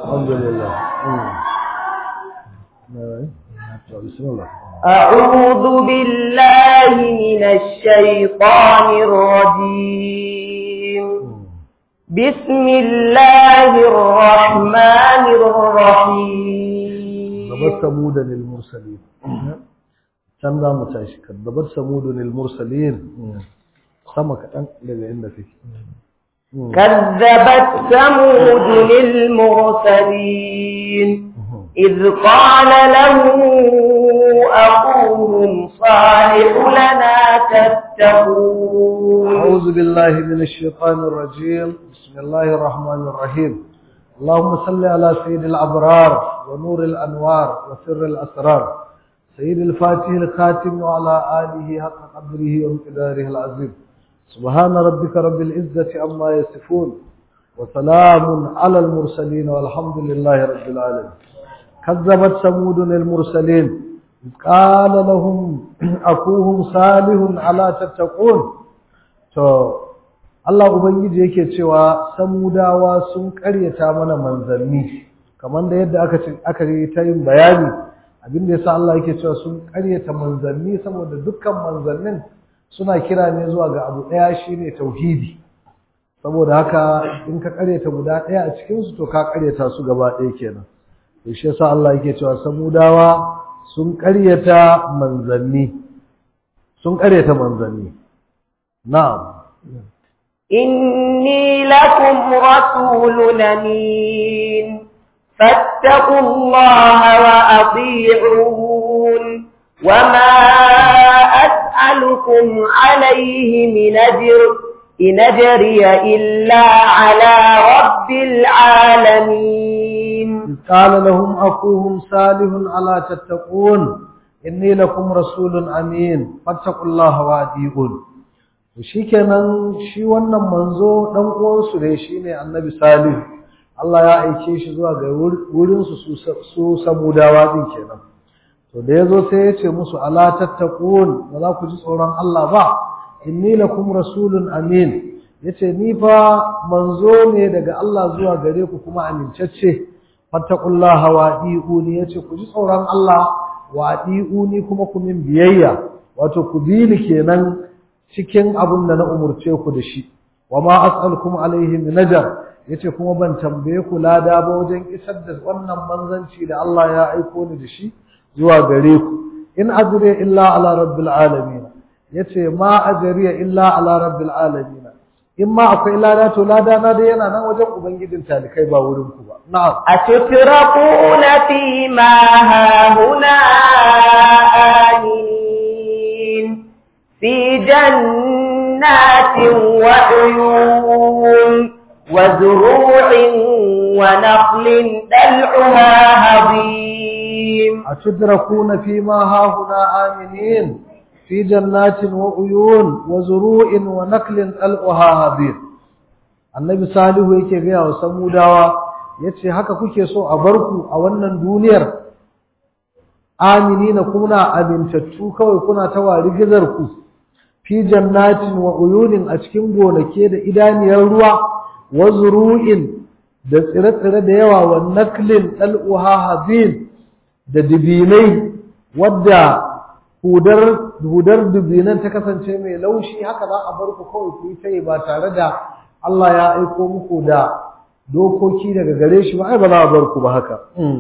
alhamdulillah بسم الله أعوذ بالله من الشيطان الرجيم بسم الله الرحمن الرحيم كذبت ثمود للمرسلين كم لا متعش كذبت ثمود للمرسلين سمك أنت لذي عندك كذبت ثمود للمرسلين إذ قال له أخوهم صالح لنا تتقون أعوذ بالله من الشيطان الرجيم بسم الله الرحمن الرحيم اللهم صل على سيد الأبرار ونور الأنوار وسر الأسرار سيد الفاتح الخاتم وعلى آله حق قدره وامتداره العظيم سبحان ربك رب العزة عما يصفون وسلام على المرسلين والحمد لله رب العالمين كذبت ثمود المرسلين قال لهم أخوهم صالح ألا تتقون to Allah ubangiji yake cewa samudawa sun karyata mana manzanni kamar da yadda aka aka yi ta yin bayani abin da yasa Allah yake cewa sun karyata manzanni saboda dukkan manzannin suna kira ne zuwa ga abu daya shine tauhidi saboda haka in ka karyata guda daya a cikin su to ka karyata su gaba daya kenan to shi yasa Allah yake cewa samudawa sun karyata manzanni sun karyata manzanni na'am إني لكم رسول أمين فاتقوا الله وأطيعون وما أسألكم عليه من أجر إن أجري إلا على رب العالمين إذ قال لهم أخوهم صالح ألا تتقون إني لكم رسول أمين فاتقوا الله وأطيعون shikenan shi wannan manzo dan uwansu ne shine annabi salih Allah ya aike shi zuwa ga wurin su su samudawa din kenan to da yazo sai ya ce musu ala tattaqun ba za ku ji tsoron Allah ba inni lakum rasulun amin yace ni fa manzo ne daga Allah zuwa gare ku kuma amincacce fattaqullaha wa diuni yace ku ji tsoron Allah wa diuni kuma ku min biyayya wato ku bi ni kenan cikin abin da na umurce ku da shi wa ma as'alukum alaihi min najar yace kuma ban tambaye ku lada ba wajen isar da wannan manzanci da Allah ya aiko ni da shi zuwa gare ku in ajri illa ala rabbil alamin yace ma ajriya illa ala rabbil alamin in ma akwai lada to lada na dai yana nan wajen ubangijin talikai ba wurin ku ba na'am أتتركون فيما هاهنا آمنين في جنات وعيون وزروع ونخل دلعها هضيم أتدركون فيما هاهنا آمنين في جنات وعيون وزروع ونخل دلعها هضيم annabi salihu yake gaya wa samudawa yace haka kuke so a barku a wannan duniyar aminina kuna amintattu kawai kuna ta wari gizar ku fi jannatin wa uyunin a cikin gonake da idaniyar ruwa wa zuru'in da tsire-tsire da yawa wa naklin dal'uha hazin da dibinai wadda hudar hudar dibinan ta kasance mai laushi haka za a bar ku kawai ku yi tai ba tare da Allah ya aiko muku da dokoki daga gare shi ba ai ba za a bar ku ba haka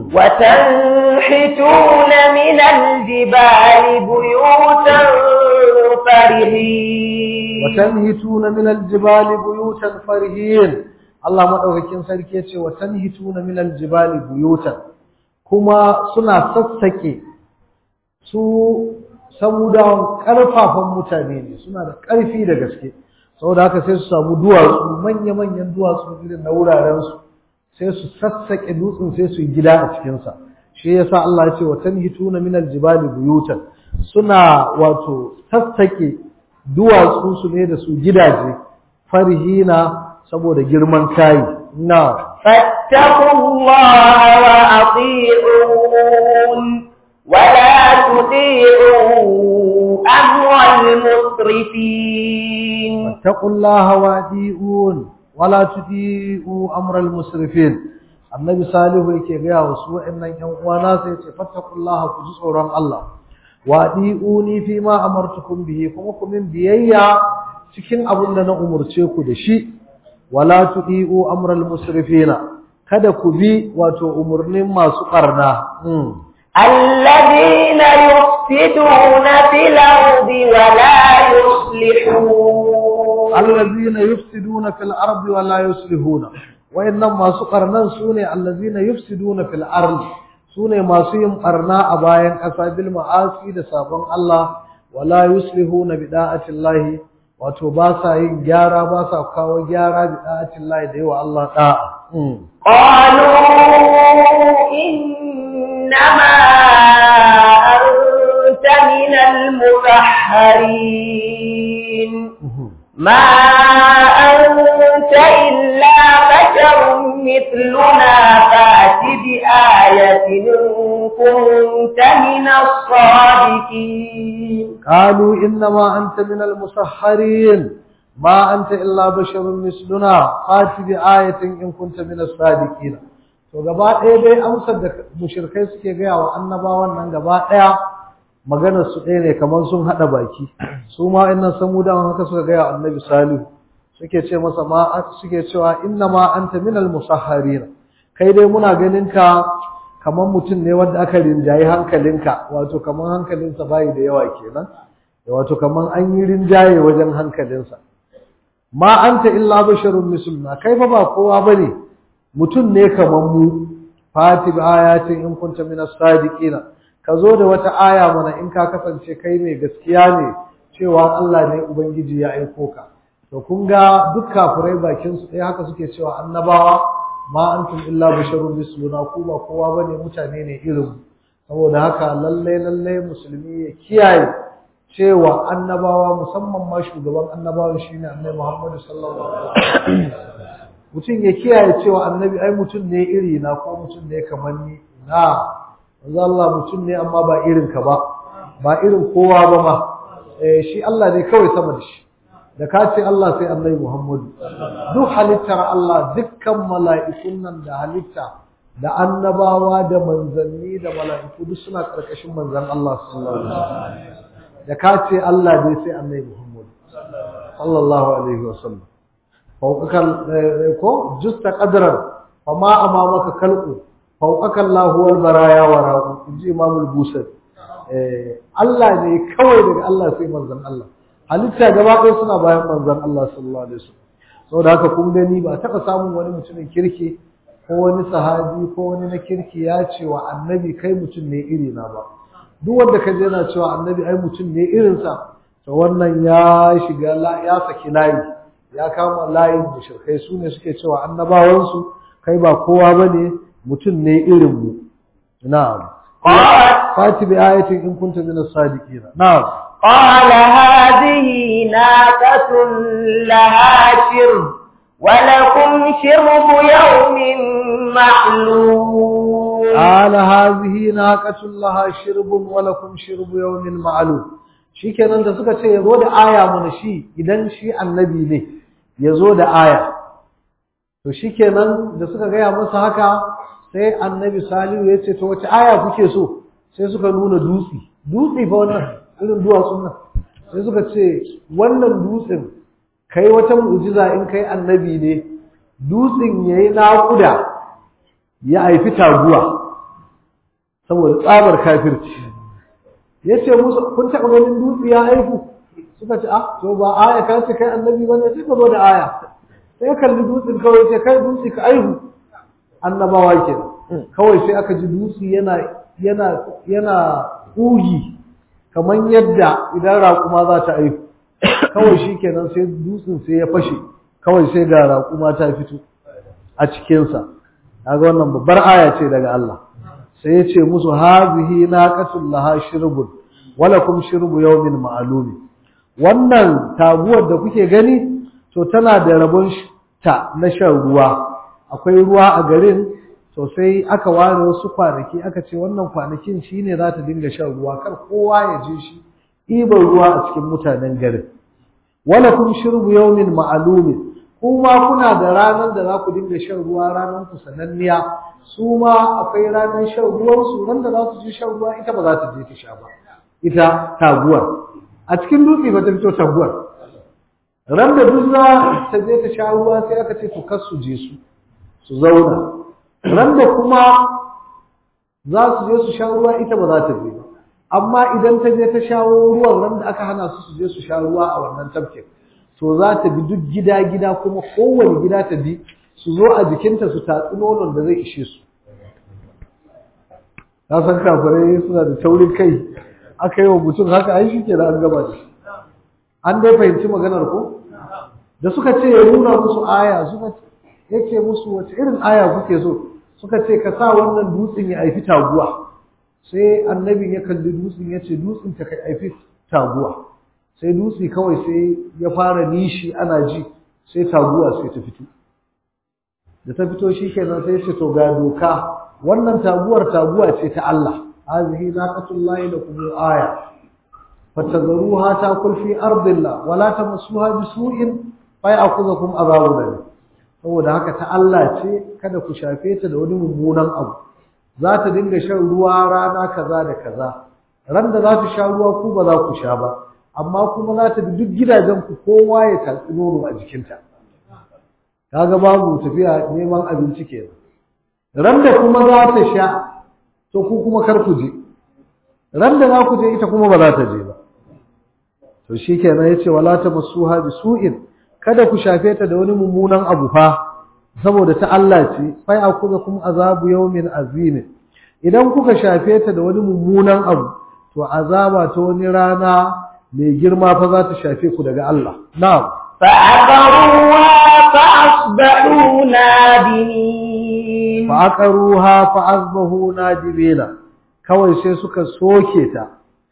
وتنحتون من الجبال بيوتا فرحين وتنهتون من الجبال بيوتا فرحين Allah madaukakin sarki yace wa tanhituna min aljibali buyutan kuma suna sassake su samudawan karfafan mutane ne suna da karfi da gaske saboda haka sai su samu duwatsu manya-manyan duwatsu irin na wuraren su sai su sassake dutsen sai su yi gida a cikin sa shi yasa Allah ya ce wa tanhituna min aljibali buyutan suna wato sassake duwatsu su ne da su gidaje farhina saboda girman kai na فاتقوا الله وأطيعون ولا تطيعوا أمر المسرفين wattaqullaha wadi'un wala tuti'u amral musrifin annabi salihu yake gaya wa su wa'annan ƴan uwana sai ce fattaqullaha ku ji tsoron Allah wa di'uni fi ma amartukum bihi kuma ku min biyayya cikin abin da na umurce ku da shi wala tudi'u amral musrifina kada ku bi wato umurnin masu barna الذين يفسدون في الأرض ولا يصلحون الذين يفسدون في الأرض ولا يصلحون وإنما سقرنا سوني الذين يفسدون في الأرض سوني ما سيم قرنا أباين أساب المعاصي لسابن الله ولا يصلحون بداعة الله wato ba sa yin gyara ba sa kawo gyara bi da'atin Allah da yawa Allah da'a qalu innama anta min al-mutahharin ما أنت إلا بشر مثلنا فأت بآية إن كنت من الصادقين قالوا إنما أنت من المسحرين ما أنت إلا بشر مثلنا فأت بآية إن كنت من الصادقين to gaba ɗaya dai amsar da mushrikai suke gaya wa annabawan nan gaba ɗaya maganar su ɗaya ne kamar sun haɗa baki su ma innan samudawan haka suka gaya annabi salihu suke ce masa ma suke cewa inna ma anta minal musahharina kai dai muna ganin ka kamar mutum ne wanda aka rinjayi hankalinka wato kamar hankalinsa bayi da yawa kenan wato kamar an yi rinjaye wajen hankalinsa ma anta illa basharun misluna kai fa ba kowa bane mutum ne kamar mu fati bi ayatin in kunta minas sadiqina ka zo da wata aya mana in ka kasance kai mai gaskiya ne cewa Allah ne Ubangiji ya aiko ka. To kun ga duk kafirai bakin su ɗaya haka suke cewa annabawa ma antum illa basharun misluna ku ba kowa bane mutane ne irin mu. Saboda haka lalle lalle musulmi ya kiyaye cewa annabawa musamman ma shugaban annabawan shine Annabi Muhammad sallallahu alaihi wasallam. Mutum ya kiyaye cewa annabi ai mutum ne iri na ko mutum ne kamar ni na manzo Allah mutum ne amma ba irin ka ba ba irin kowa ba ma eh shi Allah ne kawai sama da shi da ka ce Allah sai Annabi Muhammadu duk halittar Allah dukkan mala'ikun nan da halitta da annabawa da manzanni da mala'iku duk suna karkashin manzon Allah sallallahu alaihi wasallam da ka ce Allah ne sai Annabi Muhammadu sallallahu alaihi wasallam fawqakal ko justa qadran fama amamaka kalqu fauƙaka Allah wal baraya wa rahu inji Imam al-Busari eh Allah ne kawai daga Allah sai manzon Allah halitta gaba ɗaya suna bayan manzon Allah sallallahu alaihi wasallam saboda haka kun gani ba taɓa samun wani mutumin kirki ko wani sahabi ko wani na kirki ya ce wa annabi kai mutum ne iri na ba duk wanda ka je yana cewa annabi ai mutum ne irinsa to wannan ya shiga ya saki layi ya kama layin mushrikai su ne suke cewa annabawansu kai ba kowa bane mutum ne irin mu na'am fati bi ayatin in kunta min as-sadiqin na'am qala hadhihi naqatun laha shirb wa lakum shirbu yawmin ma'lum qala hadhihi naqatun laha shirbun wa lakum shirbu yawmin ma'lum shikenan da suka ce yazo da aya mana shi idan shi annabi ne yazo da aya to shikenan da suka gaya masa haka sai annabi salihu ya ce to wace aya kuke so sai suka nuna dutse dutse fa wannan irin duwatsun nan sai suka ce wannan dutsen kai wata mu'jiza in kai annabi ne dutsen yayi naƙuda ya haifi taguwa saboda tsabar kafirci yace musu kun taɓa ganin dutse ya haifu suka ce ah to ba aya ka ce kai annabi bane sai ka zo da aya sai kalli dutsen kawai ce kai dutse ka aihu annabawa ke kawai sai aka ji dutse yana yana yana ƙugi kamar yadda idan raƙuma za ta aihu kawai shi kenan sai dutsen sai ya fashe kawai sai ga raƙuma ta fito a cikinsa kaga wannan babbar aya ce daga Allah sai ya ce musu hazihi naqatul laha shirbun walakum shirbu yawmin ma'lum wannan taguwar da kuke gani to tana da rabon ta na shan ruwa akwai ruwa a garin to sai aka ware wasu kwanaki aka ce wannan kwanakin shine za ta dinga shan ruwa kar kowa ya je shi ɗiban ruwa a cikin mutanen garin wala kun shirbu yawmin ma'lumin kuma kuna da ranar da za ku dinga shan ruwa ranar ku sananniya su ma akwai ranar shan ruwan su ran da za su je shan ruwa ita ba za ta je ta sha ba ita taguwar a cikin dutse ba ta fito taguwar ran da duk za ta je ta sha ruwa sai aka ce to kar su je su su zauna ran da kuma za su je su sha ruwa ita ba za ta je ba amma idan ta je ta shawo ruwan ran da aka hana su su je su sha ruwa a wannan tafkin to za ta bi duk gida gida kuma kowane gida ta bi su zo a jikinta su tatsi nonon da zai ishe su na san kafirai suna da taurin kai aka yi wa mutum haka ai shi ke da an gaba da shi an dai fahimci maganar ko da suka ce ya nuna musu aya suka yake musu wace irin aya kuke so suka ce ka sa wannan dutsen ya aifi taguwa sai annabin ya kalli dutsen ya ce dutsen ta ka aifi taguwa sai dutse kawai sai ya fara nishi ana ji sai taguwa sai ta fito da ta fito shi kenan sai ce to ga doka wannan taguwar taguwa ce ta Allah hazihi naqatullahi lakum aya fatadharuha takul fi ardillah wala tamassuha bisu'in fayakhudhukum adhabun alim saboda haka ta Allah ce kada ku shafe ta da wani mummunan abu za ta dinga shan ruwa rana kaza da kaza ran da za ta sha ruwa ku ba za ku sha ba amma kuma za ta bi duk gidajen ku kowa ya tatsi nono a jikinta kaga babu tafiya neman abinci kenan ran da kuma za ta sha to ku kuma kar ku je ran da za ku je ita kuma ba za ta je ba to shikenan yace wala tamassuha bisu'in kada ku shafe ta da wani mummunan abu fa saboda ta Allah ce fa akuzakum azabu yawmin azim idan kuka shafe ta da wani mummunan abu to azaba ta wani rana mai girma fa za ta shafe ku daga Allah na'am فعقروها فأصبحوا نادمين فعقروها فأصبحوا نادمين kawai sai suka soke ta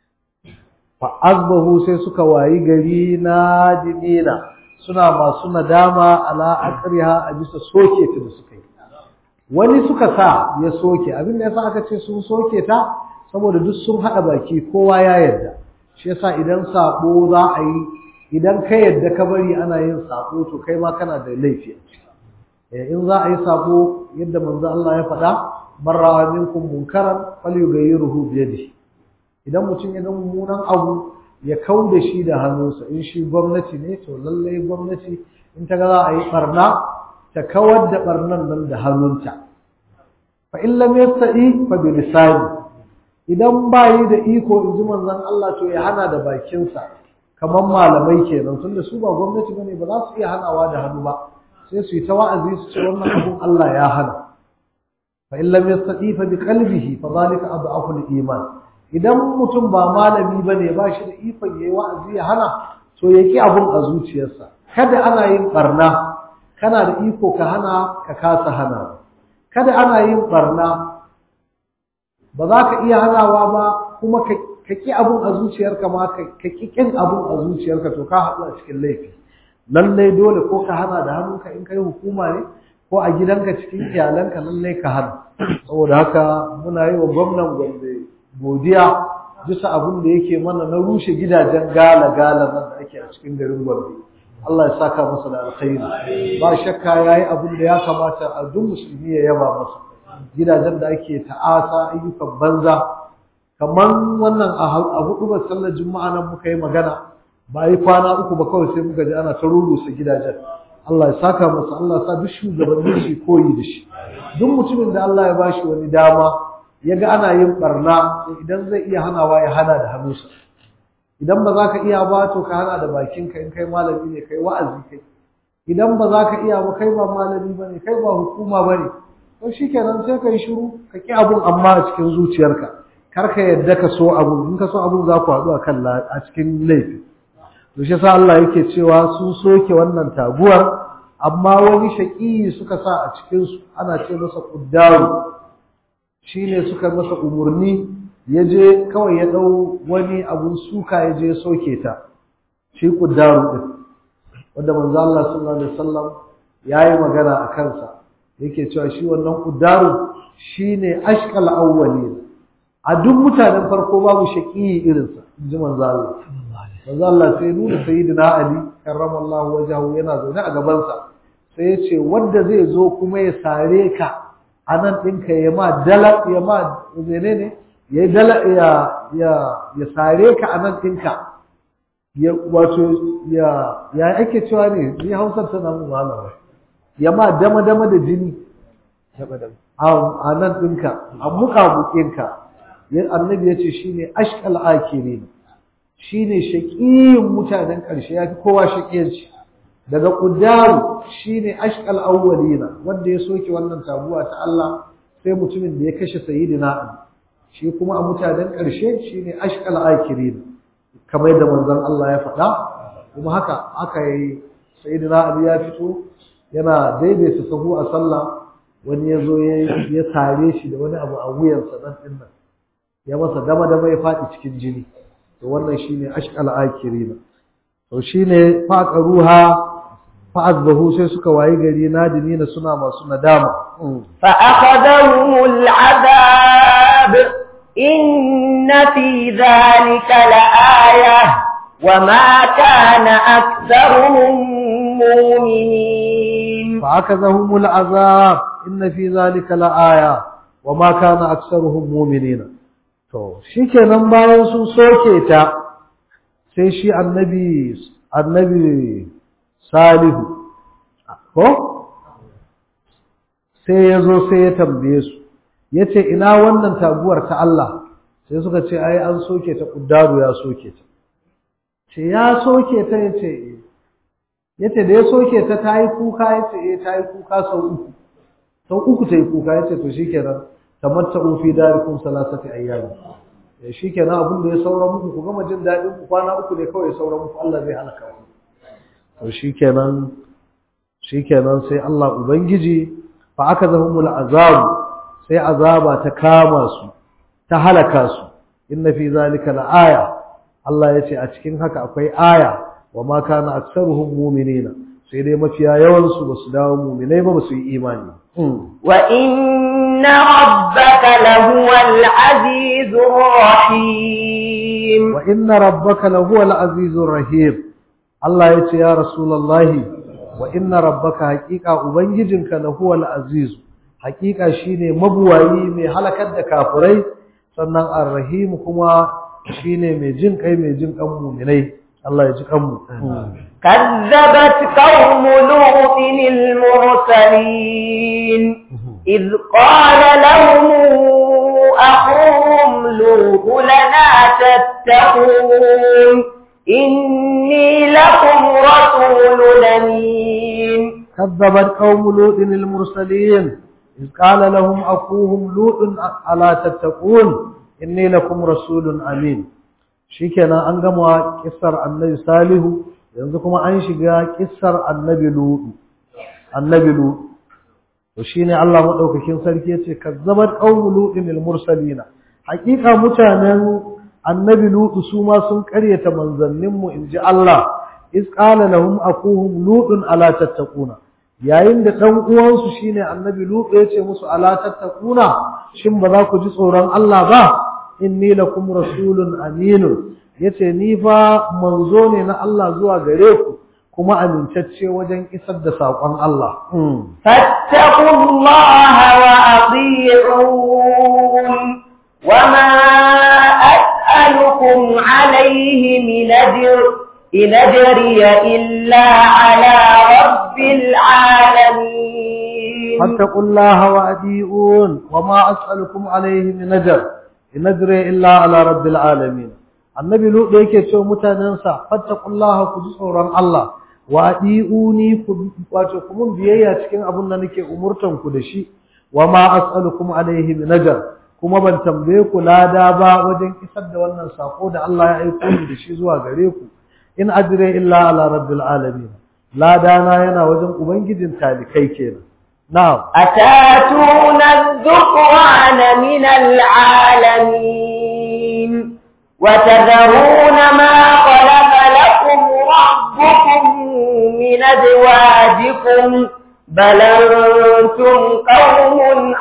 fa azbahu sai suka wayi gari nadimina suna masu nadama ala aqriha a bisa soke ta da suka yi wani suka sa ya soke abin da yasa aka ce sun soke ta saboda duk sun hada baki kowa ya yarda shi yasa idan sabo za a yi idan ka yarda ka bari ana yin sabo to kai ma kana da laifi in za a yi sabo yadda manzo Allah ya faɗa man ra'a minkum munkaran falyughayyiruhu bi yadihi idan mutum ya ga mummunan abu ya kau da shi da hannunsa in shi gwamnati ne to lallai gwamnati in ta ga za a yi barna ta kawar da barnan nan da hannunta fa in lam yastati fa bi lisani idan ba yi da iko in ji manzon Allah to ya hana da bakinsa kamar malamai kenan tunda su ba gwamnati bane ba za su iya hanawa da hannu ba sai su yi ta wa'azi su ce wannan abun Allah ya hana fa in lam yastati fa bi qalbihi fa zalika adhafu al-iman idan mutum ba malami ba ne ba shi da ikon ya yi wa'azi ya hana to ya ki abun a zuciyarsa kada ana yin barna kana da iko ka hana ka kasa hana kada ana yin barna ba za ka iya hanawa ba kuma ka ki abun a zuciyarka ma ka ki kin abun a zuciyarka to ka haɗu a cikin laifi lallai dole ko ka hana da hannunka in kai hukuma ne ko a gidanka cikin iyalanka lallai ka hana saboda haka muna yi wa gwamnan gombe godiya bisa abin da yake mana na rushe gidajen gala-gala nan da ake a cikin garin Gombe. Allah ya saka masa da alkhairi. Ba shakka yayi abin da ya kamata a duk musulmi ya yaba masa. Gidajen da ake ta'asa ayyukan banza kaman wannan a hudu ba sallar juma'a nan muka yi magana ba yi kwana uku ba kawai sai muka ji ana ta rurusa gidajen. Allah ya saka masa Allah ya sa duk shugabannin shi koyi da shi. Duk mutumin da Allah ya bashi wani dama ya ga ana yin barna idan zai iya hanawa ya hana da hannunsa idan ba za ka iya ba to ka hana da bakinka in kai malami ne kai wa'azi kai idan ba za ka iya ba kai ba malami ba ne kai ba hukuma ba ne to shi kenan sai ka yi shiru ka ƙi abun amma a cikin zuciyarka kar ka yadda ka so abun in ka so abun za ku haɗu a kan a cikin laifi to shi yasa Allah yake cewa sun soke wannan taguwar amma wani shaƙi suka sa a cikinsu ana ce masa ƙuddaru shi ne suka masa umarni ya je kawai ya ɗau wani abun suka ya je soke ta shi ƙuddaru ɗin wanda manzo Allah sallallahu alaihi wasallam ya yi magana a kansa yake cewa shi wannan ƙuddaru shi ne ashkal awwali a duk mutanen farko babu shaƙi irinsa in ji manzo Allah manzo Allah sai nuna sayyidina Ali karramallahu wajhahu yana zaune a gabansa sai ya ce wanda zai zo kuma ya sare ka a nan ɗinka ya ma dala ya ma zene ne ya dala ya ya ya sare ka a nan ɗinka ya wato ya ya ake cewa ne ni hausar tana mun wahala ya ma dama dama da jini a nan ɗinka a muƙamuƙinka annabi ya ce shi ne ashkal akiri shi ne shaƙiyin mutanen ƙarshe ya fi kowa shaƙiyanci daga ƙudaru shi ne ashkal awwalina wanda ya soke wannan tabuwa ta Allah sai mutumin da ya kashe sayidina Ali shi kuma a mutanen ƙarshe shi ne ashkal akiri kamar da manzon Allah ya faɗa kuma haka aka yi sayidina Ali ya fito yana daidaita sahu a sallah wani ya zo ya sare shi da wani abu a wuyansa nan ɗin nan ya masa dama dama ya faɗi cikin jini to wannan shine ashqal akirina to shine faqaruha fa'azbahu sai suka wayi gari nadimina suna masu nadama fa akhadahumul adab inna fi dhalika laaya wama kana aktharuhum mu'minin fa akadahumul azab inna fi dhalika laaya wama kana aktharuhum mu'minina To, shi kenan bayan sun soke ta, sai shi annabi, annabi Salihu, ko? Sai ya zo sai ya tambaye su, ya ce, ina wannan taguwar ta Allah, sai suka ce, ai, an soke ta, ƙuddaru ya soke ta. Ce, ya soke ta ya ce, ya ce, da ya soke ta ta yi kuka, ya ce, eh, ta yi kuka sau uku. Sau uku ta yi kuka, ya ce, to shi kenan, tamatta'u fi darikum salasati ayyam shi kenan abin da ya saura muku ku gama jin daɗin ku kwana uku ne kawai ya saura muku Allah zai halaka ku to shi kenan shi kenan sai Allah ubangiji fa aka zahumul azab sai azaba ta kama su ta halaka su inna fi zalika la'aya Allah ya ce a cikin haka akwai aya wa ma kana aktsaruhum mu'minina sai dai mafiya yawan su basu dawo mu'minai ba basu yi imani wa inna rabbaka lahuwal azizur rahim wa inna rabbaka lahuwal azizur rahim Allah ya ce ya rasulullahi wa inna rabbaka haqiqa ubangijinka lahuwal aziz haqiqa shine mabuwayi mai halakar da kafirai sannan arrahim kuma shine mai jin kai mai jin kan mu'minai Allah ya ji kanmu كذبت قوم لوط المرسلين إذ قال لهم أخوهم لوط لنا تتقون إني لكم رسول أمين كذبت قوم لوط المرسلين إذ قال لهم أخوهم لوط ألا تتقون إني لكم رسول أمين shikenan an gama kissar annabi salihu yanzu kuma an shiga kissar annabi lutu annabi lutu to shine Allah madaukakin sarki yace kazzabat qaumu lutin al mursalina hakika mutanen annabi lutu su ma sun karyata manzannin mu inji Allah iz qala lahum akuhum lutun ala tattaquna yayin da dan uwansu shine annabi lutu yace musu ala tattaquna shin ba za ku ji tsoron Allah ba inni lakum rasulun aminun yace ni fa manzo ne na Allah zuwa gare ku kuma amintacce wajen isar da saƙon Allah fattaqullaha wa ati'un wama as'alukum alayhi min ajr in ajriya illa ala rabbil alamin fattaqullaha wa ati'un wama as'alukum alayhi min ajr in ajriya illa ala rabbil alamin annabi lutu yake cewa mutanensa fattaqullaha ku ji tsoron Allah wa adiuni ku wato ku mun biyayya cikin abun da nake umurtan ku da shi wa ma as'alukum alaihi min ajr kuma ban tambaye ku lada ba wajen isar da wannan sako da Allah ya aiko ni da shi zuwa gare ku in ajre illa ala rabbil alamin lada na yana wajen ubangijin talikai kenan na'am atatuna dhukrana min alalamin وتذرون ما خلق لكم ربكم من أزواجكم بل أنتم قوم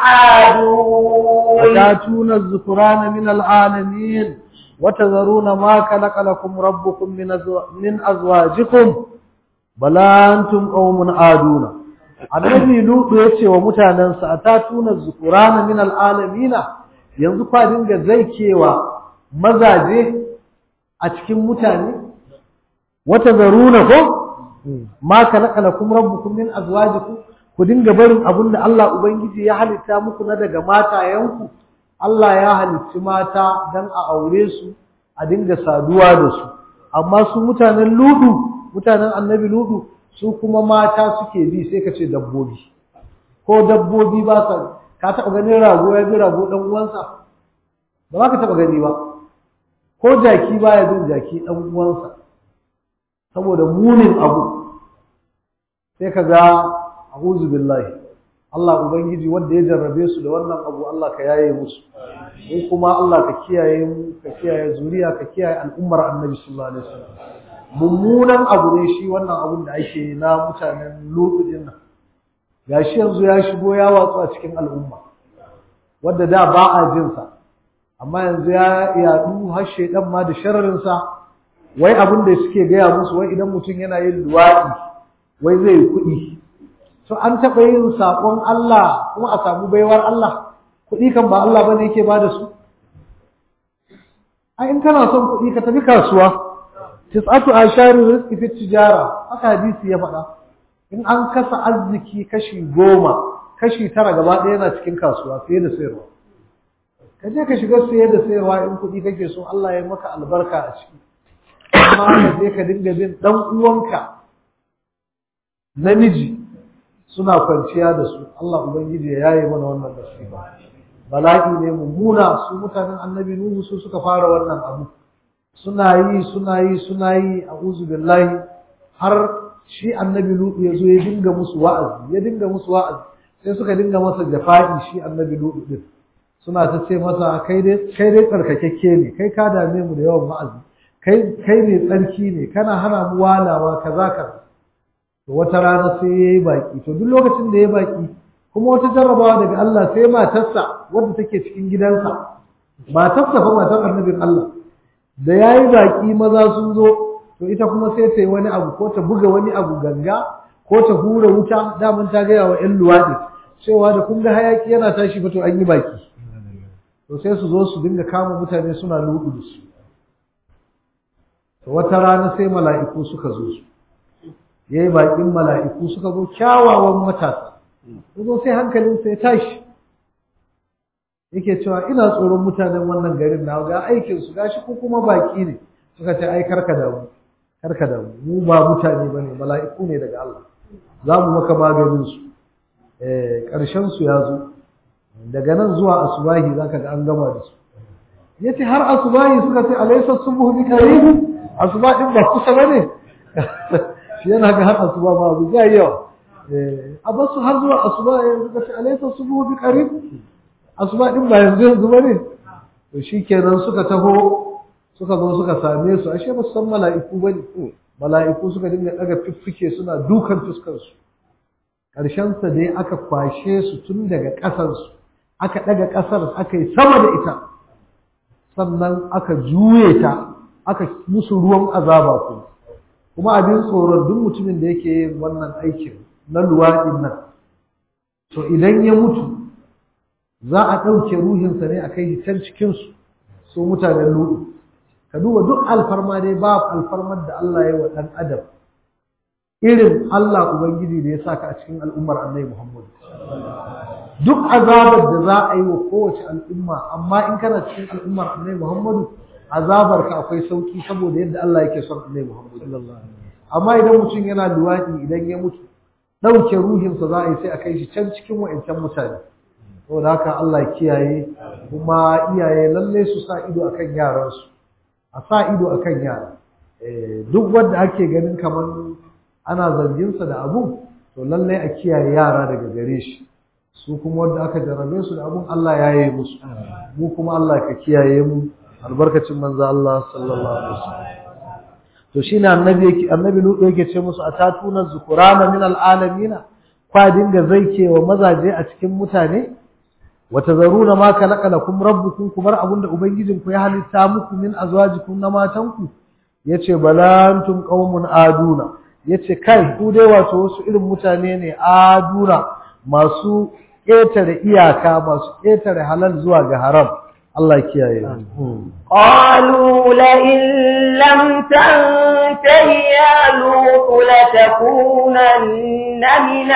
عادون وتاتون الذكران من العالمين وتذرون ما خلق لكم ربكم من من أزواجكم بل أنتم قوم عادون annabi lutu ya ce wa mutanensa atatuna zukurana min al'alamina yanzu kwa dinga zaikewa mazaje a cikin mutane wata zaruna ko ma kalaka lakum rabbukum min azwajikum ku dinga barin abin da Allah ubangiji ya halitta muku na daga matayenku Allah ya halicci mata dan a aure su a dinga saduwa da su amma su mutanen ludu mutanen annabi ludu su kuma mata suke bi sai ka ce dabbobi ko dabbobi ba sa ka taɓa ganin rago ya bi rago ɗan uwansa ba za ka taɓa gani ba ko jaki ba ya bin jaki ɗan uwansa saboda munin abu sai ka ga a'udhu billahi Allah ubangiji wanda ya jarrabe su da wannan abu Allah ka yaye musu mu kuma Allah ka kiyaye mu ka kiyaye zuriya ka kiyaye al'ummar Annabi sallallahu alaihi wasallam mummunan abu ne shi wannan abun da ake na mutanen Lutu din nan gashi yanzu ya shigo ya watsu a cikin al'umma wanda da ba a jin sa amma yanzu ya yadu har shedan ma da shararin sa wai abin da suke gaya musu wai idan mutum yana yin luwadi wai zai yi kuɗi to an taɓa yin saƙon Allah kuma a samu baiwar Allah kuɗi kan ba Allah bane yake ba da su a in kana son kuɗi ka tafi kasuwa tis'atu asharin rizqi fi tijara haka hadisi ya faɗa in an kasa arziki kashi goma kashi tara gaba ɗaya yana cikin kasuwa saye da sayarwa ka je ka shiga saye da sayarwa in kuɗi kake so Allah ya maka albarka a ciki amma ka je ka dinga bin ɗan uwanka namiji suna kwanciya da su Allah ubangiji ya yaye mana wannan nasiba bala'i ne mummuna su mutanen annabi nuhu su suka fara wannan abu suna yi suna yi suna yi a'udhu billahi har shi annabi lutu ya zo ya dinga musu wa'azi ya dinga musu wa'azi sai suka dinga masa jafa'i shi annabi lutu din suna ta ce masa kai dai kai dai tsarkakekke ne kai ka dame mu da yawan wa'azi kai kai ne tsarki ne kana hana mu walawa kaza kaza to wata rana sai yayi baki to duk lokacin da yayi baki kuma wata jarrabawa daga Allah sai matarsa wadda take cikin gidansa matarsa fa matar annabin Allah da yayi baki maza sun zo to ita kuma sai ta yi wani abu ko ta buga wani abu ganga ko ta hura wuta daman ta gaya wa ƴan luwaɗi cewa da kun ga hayaki yana tashi fa to an yi baki to sai su zo su dinga kama mutane suna lugu da su to wata rana sai mala'iku suka zo su yayi bakin mala'iku suka zo kyawawan matasa zo sai hankalin sai tashi yake cewa ina tsoron mutanen wannan garin na ga aikin su gashi ko kuma baki ne suka ce ai karka da mu karka da mu mu ba mutane bane mala'iku ne daga Allah za mu maka maganin su eh karshen su ya zo daga nan zuwa asubahi zaka ga an gama da su yace har asubahi suka ce alaysa subhu bi qarib asuba din ba kusa bane shi yana ga har asuba ba abu ya yawa eh a basu har zuwa asuba yanzu ka ce alaysa subhu bi qarib asuba din ba yanzu yanzu bane to shikenan suka taho suka zo suka same su ashe ba su san mala'iku bane mala'iku suka dinga daga fiffike suna dukan fuskar su karshen sa dai aka kwashe su tun daga kasar su aka daga kasar aka yi sama da ita sannan aka juye ta aka musu ruwan azaba kuma kuma abin tsoron duk mutumin da yake yin wannan aikin na luwaɗin nan to idan ya mutu za a ɗauke ruhinsa ne a kai shi can cikinsu su mutanen luɗu ka duba duk alfarma dai ba alfarmar da Allah ya yi wa ɗan adam irin Allah Ubangiji da ya sa ka a cikin al'ummar annai Muhammad duk azabar da za a yi wa kowace al'umma amma in kana cikin al'ummar annai Muhammadu azabar ka akwai sauki saboda yadda Allah yake son annai Muhammad amma idan mutum yana luwaɗi idan ya mutu ɗauke ruhinsa za a yi sai a kai shi can cikin wa'ancan mutane saboda haka Allah kiyaye kuma iyaye lalle su sa ido akan yaransu a sa ido akan yara duk wanda ake ganin kamar ana zarginsa da abun to lalle a kiyaye yara daga gare shi su kuma wanda aka jarrabe su da abun Allah ya yi musu mu kuma Allah ka kiyaye mu albarkacin manzo Allah sallallahu alaihi wasallam to shine annabi yake annabi lutu yake ce musu atatuna zukurana min alalamina kwa dinga zaikewa mazaje a cikin mutane watazaruna ma khalaqa lakum rabbukum kumar abunda ubangijinku ya halitta muku min azwajikum na matanku yace balantum qaumun aduna yace kai ku dai wato wasu irin mutane ne aduna masu ƙetare iyaka masu ƙetare halal zuwa ga haram Allah ya kiyaye قالوا لئن لم تنته يا لوط لتكونن من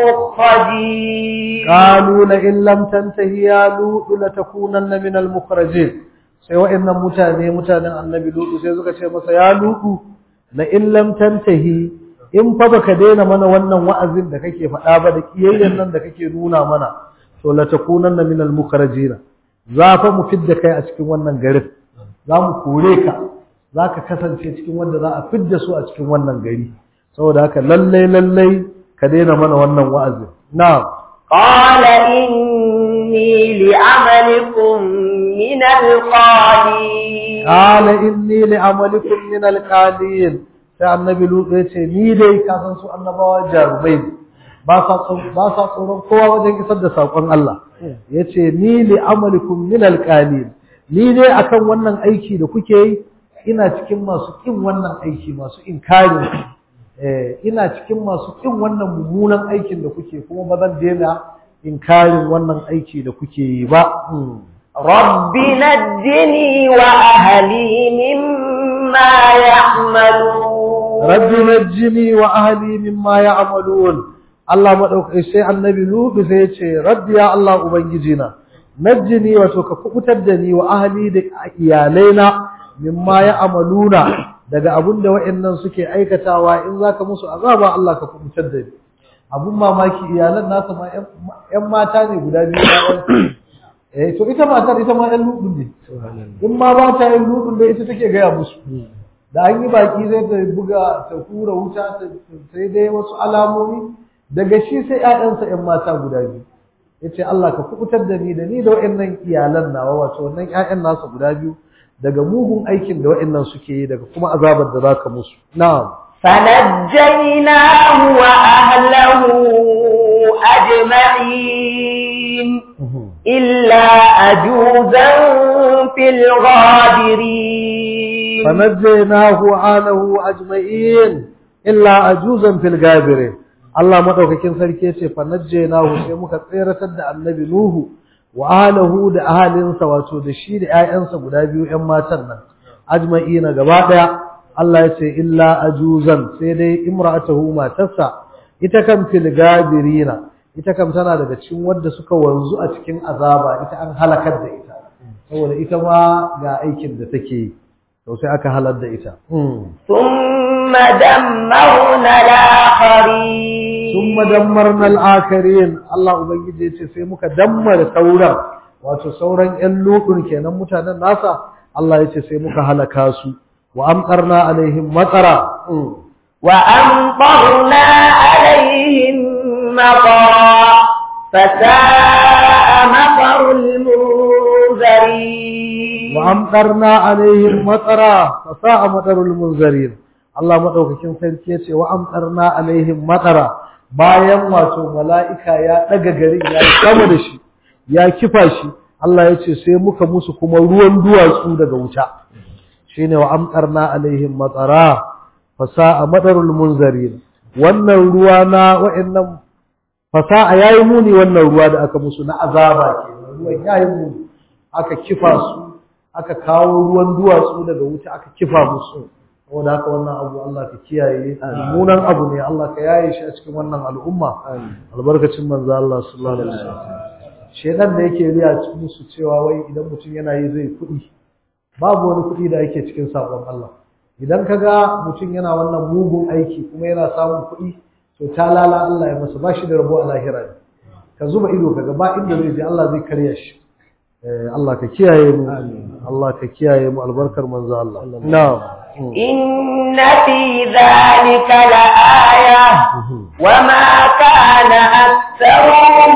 المخرجين قالوا لئن لم تنتهي يا لوط لتكونن من المخرجين sai wa'annan mutane mutanen annabi lutu sai suka ce masa ya lutu la in lam tantahi in fa baka daina mana wannan wa'azin da kake faɗa ba da kiyayyen nan da kake nuna mana to la takunanna min al mukhrajin za fa mu fidda kai a cikin wannan garin za mu kore ka za ka kasance cikin wanda za a fidda su a cikin wannan gari saboda haka lallai lallai ka daina mana wannan wa'azin na'am قال إني لعملكم من القالين قال inni li'amalikum min alqalin sai annabi lutu ya ce ni dai ka san su annabawa jarumai ne ba sa ba sa tsoron kowa wajen isar da sakon Allah yace ni li'amalikum min alqalin ni dai akan wannan aiki da kuke yi ina cikin masu kin wannan aiki masu inkarin eh ina cikin masu kin wannan mummunan aikin da kuke kuma ba zan daina inkarin wannan aiki da kuke yi ba رب نجني وأهلي مما يعملون rabbi najjini wa ahli mimma ya'malun Allah madaukai sai annabi Lutu sai ya ce rabbi ya Allah ubangijina najjini wato ka kubutar da ni wa ahli da iyalaina mimma ya'maluna daga abun da wa'annan suke aikatawa in zaka musu azaba Allah ka kubutar da ni abun mamaki iyalan nasa ma ƴan mata ne guda biyu eh to ita matar ita ma ɗan lutun ne in ma ba ta yin lutun da ita take gaya musu da an yi baki zai ta buga ta hura wuta sai dai wasu alamomi daga shi sai ƴaƴansa ƴan mata guda biyu yace Allah ka kubutar da ni da ni da waɗannan iyalan nawa wato wannan ƴaƴan nasa guda biyu daga mugun aikin da waɗannan suke yi daga kuma azabar da zaka musu na'am فنجيناه وأهله أجمعين إلا أجوزا في الغابرين فنجيناه وآله أجمعين إلا أجوزا في الغابرين Allah madaukakin sarki yace fanajjaynahu sai muka tseratar da annabi Nuhu wa ahlihi da ahalinsa wato da shi da ƴaƴansa guda biyu ƴan matan nan ajma'ina gaba daya Allah yace illa ajuzan sai dai imra'atuhu matarsa ita kan fil gabirina ita kam tana daga cikin wanda suka wanzu a cikin azaba ita an halakar da ita saboda ita ma ga aikin da take yi to sai aka halar da ita ثم دمرنا الآخرين ثم دمرنا الآخرين Allah ubangiji yace sai muka dammara sauran wato sauran ƴan lutun kenan mutanen nasa Allah yace sai muka halaka su wa amtarna alaihim matara وأمطرنا عليهم مطرا فساء مطر المنذرين وأمطرنا عليهم مطرا فساء مطر المنذرين Allah madaukakin sarki yace wa amtarna alaihim matara bayan wato mala'ika ya daga garin ya kama da shi ya kifa shi Allah yace sai muka musu kuma ruwan duwatsu daga wuta shine wa amtarna alaihim matara fasa'a madarul munzarin wannan ruwa na wa'annan fasa'a yayi muni wannan ruwa da aka musu na azaba kenan ruwan yayi muni aka kifa su aka kawo ruwan duwatsu daga wuta aka kifa musu saboda haka wannan abu Allah ka kiyaye munan abu ne Allah ka yaye shi a cikin wannan al'umma albarkacin manzo Allah sallallahu alaihi wasallam shedan da yake riya cikin musu cewa wai idan mutum yana yi zai kuɗi babu wani kuɗi da yake cikin sabon Allah idan ka ga mutum yana wannan mugun aiki kuma yana samun kuɗi to ta lala Allah ya masa ba shi da rabo a lahira ne ka zuba ido ka ga ba inda zai je Allah zai karya shi Allah ka kiyaye mu Allah ka kiyaye mu albarkar manzo Allah na'am إن في ذلك لآية وما كان أكثرهم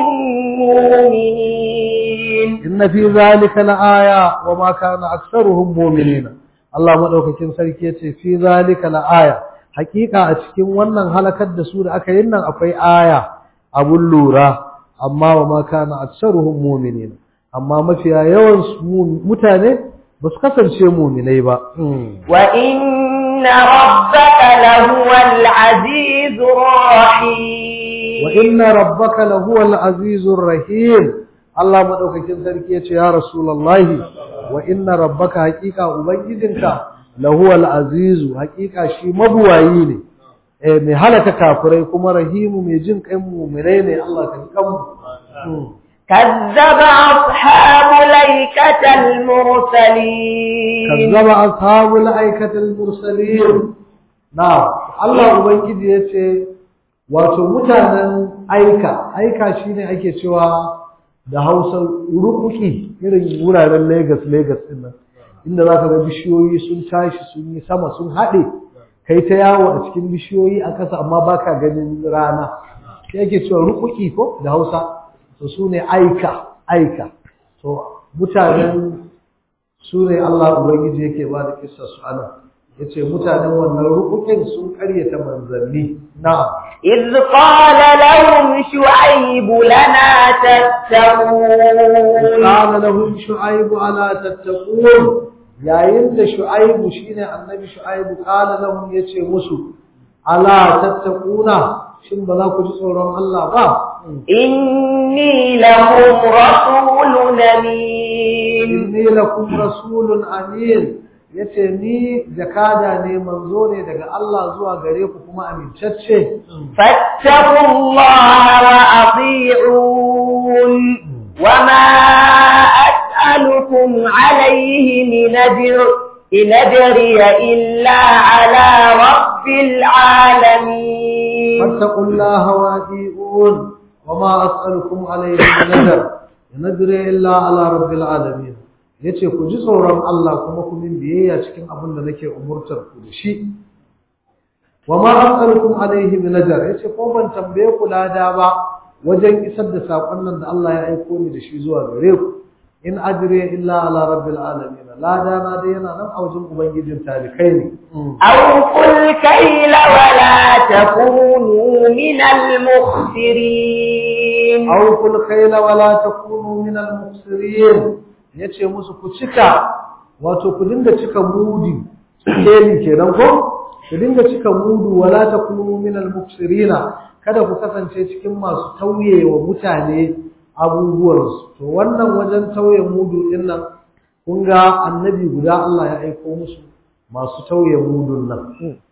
مؤمنين إن في ذلك لآية وما كان أكثرهم مؤمنين Allah madaukakin sarki yace fi zalika la aya hakika a cikin wannan halakar da su da aka yin nan akwai aya abun lura amma wa ma kana aktsaruhum mu'minin amma mafiya yawan mutane ba su kasance mu'minai ba wa inna ربك لهو العزيز الرحيم وإن ربك لهو العزيز الرحيم Allah madaukakin sarki yace ya Rasulullahi wa inna rabbaka haqiqa ubangijinka lahuwal azizu haqiqa shi mabuwayi ne eh mai halaka kafirai kuma rahimu mai jin kai mu'minai ne Allah ka ji kanmu كذب أصحاب الأيكة المرسلين كذب أصحاب الأيكة المرسلين نعم الله ubangiji yace wato mutanen aika aika shine ake cewa da Hausa rukuki irin wuraren Lagos Lagos din nan inda zaka ga bishiyoyi sun tashi sun yi sama sun haɗe kai ta yawo a cikin bishiyoyi a ƙasa amma baka ganin rana sai ake cewa rukuki ko da Hausa to su ne aika aika to mutanen su ne Allah Ubangiji yake ba da kissa su ana yace mutanen wannan rukukin sun karyata manzanni na'am إذ قال لهم شعيب لنا تتقون قال لهم شعيب ألا تتقون yayin da shu'aibu shine annabi shu'aibu qala lahum yace musu ala tattaquna shin ba za ku ji tsoron Allah ba إني لهم رسول أمين inni lakum rasulun amin yace ni jakada ne manzo ne daga Allah zuwa gare ku kuma amincacce فاتقوا الله وأطيعون وما أسألكم عليه من أجر إن أجري إلا على رب العالمين فاتقوا الله وأطيعون وما أسألكم عليه من أجر in ajriya illa ala rabbil alamin yace ku ji tsoron Allah kuma ku min biyayya cikin abin da nake umurtar ku da shi wa ma as'alukum alayhi min ajr yace ko ban tambaye ku lada ba wajen isar da sakon nan da Allah ya aiko ni da shi zuwa gare ku in ajriya illa ala rabbil alamin lada na dai yana nan a wajen ubangijin talikai ne أوفوا الكيل ولا تكونوا من المخسرين awful khayla wala takunu min al-muqsirin yace musu ku cika wato ku dinga cika mudi keli kenan ko ku dinga cika mudu wala takunu min al-muqsirin kada ku kasance cikin masu tauye wa mutane abubuwansu to wannan wajen tauye mudu din nan kun ga annabi guda Allah ya aiko musu masu tauye mudun nan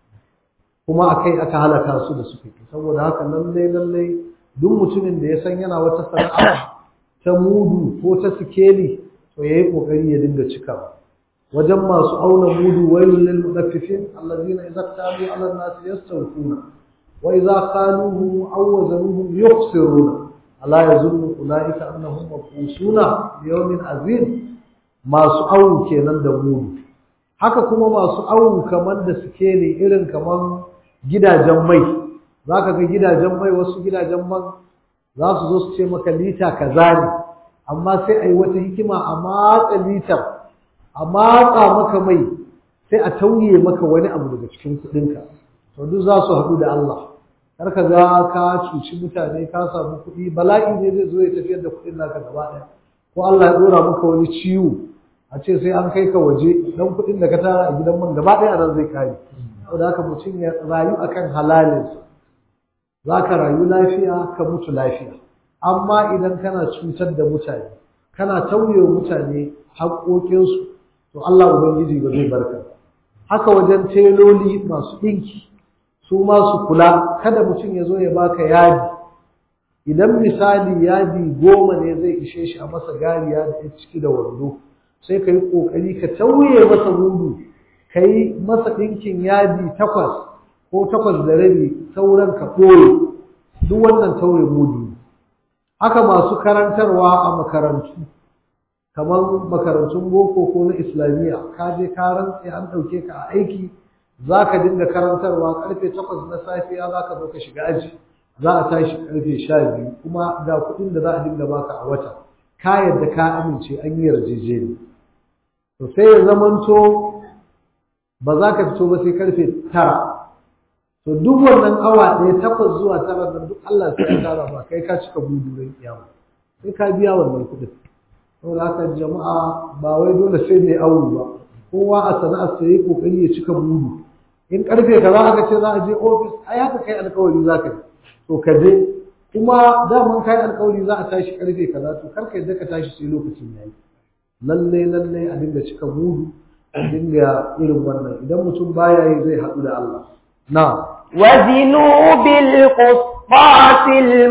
kuma akai aka halaka su da suka yi saboda haka lallai lallai duk mutumin da ya san yana wata sana'a ta mudu ko ta sikeli to yayi kokari ya dinga cikawa wajen masu auna mudu wailul lil mudaffifin allazina idza qalu ala an-nas yastawfuna wa idza qaluhum aw wazanuhum yukhsiruna ala yazunnu ulaika annahum mabusuna bi yawmin azim masu awu kenan da mudu haka kuma masu awu kamar da sikeli irin kamar gidajen mai za ka ga gidajen mai wasu gidajen man za su zo su ce maka lita kaza ne amma sai a yi wata hikima a matsa litar a matsa maka mai sai a tauye maka wani abu daga cikin kuɗinka to duk za su haɗu da Allah kar ka ga ka cuci mutane ka samu kuɗi bala'i ne zai zo ya tafiyar da kuɗin naka gaba ɗaya ko Allah ya ɗora maka wani ciwo a ce sai an kai ka waje dan kuɗin da ka tara a gidan man gaba ɗaya nan zai kare saboda haka mutum ya rayu akan halalinsa za ka rayu lafiya ka mutu lafiya amma idan kana cutar da mutane kana tauye wa mutane haƙoƙinsu to Allah Ubangiji ba zai barka haka wajen teloli masu ɗinki su ma su kula kada mutum ya zo ya baka yadi idan misali yadi goma ne zai ishe shi a masa gariya da ciki da wando sai ka yi ƙoƙari ka tauye masa mudu ka yi masa ɗinkin yadi takwas ko takwas da rabi sauran ka ɓoye duk wannan tauye mudu haka masu karantarwa a makarantu kamar makarantun boko ko na islamiyya ka je ka rantse an ɗauke ka a aiki za ka dinga karantarwa karfe takwas na safiya za ka zo ka shiga aji za a tashi karfe sha biyu kuma ga kuɗin da za a dinga baka a wata ka yadda ka amince an yi yarjejeni to sai ya zamanto ba za ka fito ba sai karfe tara to duk wannan awa ɗaya takwas zuwa tara nan duk Allah sai ya tara ba kai ka cika budu ran kiyama sai ka biya wannan kuɗin saboda haka jama'a ba wai dole sai mai awu ba kowa a sana'ar sa yi kokari ya cika budu in karfe kaza aka ce za a je ofis ai haka kai alkawari za ka yi to ka je kuma daman kai alkawari za a tashi karfe kaza to kar ka yadda ka tashi sai lokacin yayi lalle lalle a dinga cika mudu a dinga irin wannan idan mutum baya yi zai haɗu da Allah na وزنوا بالقسطاس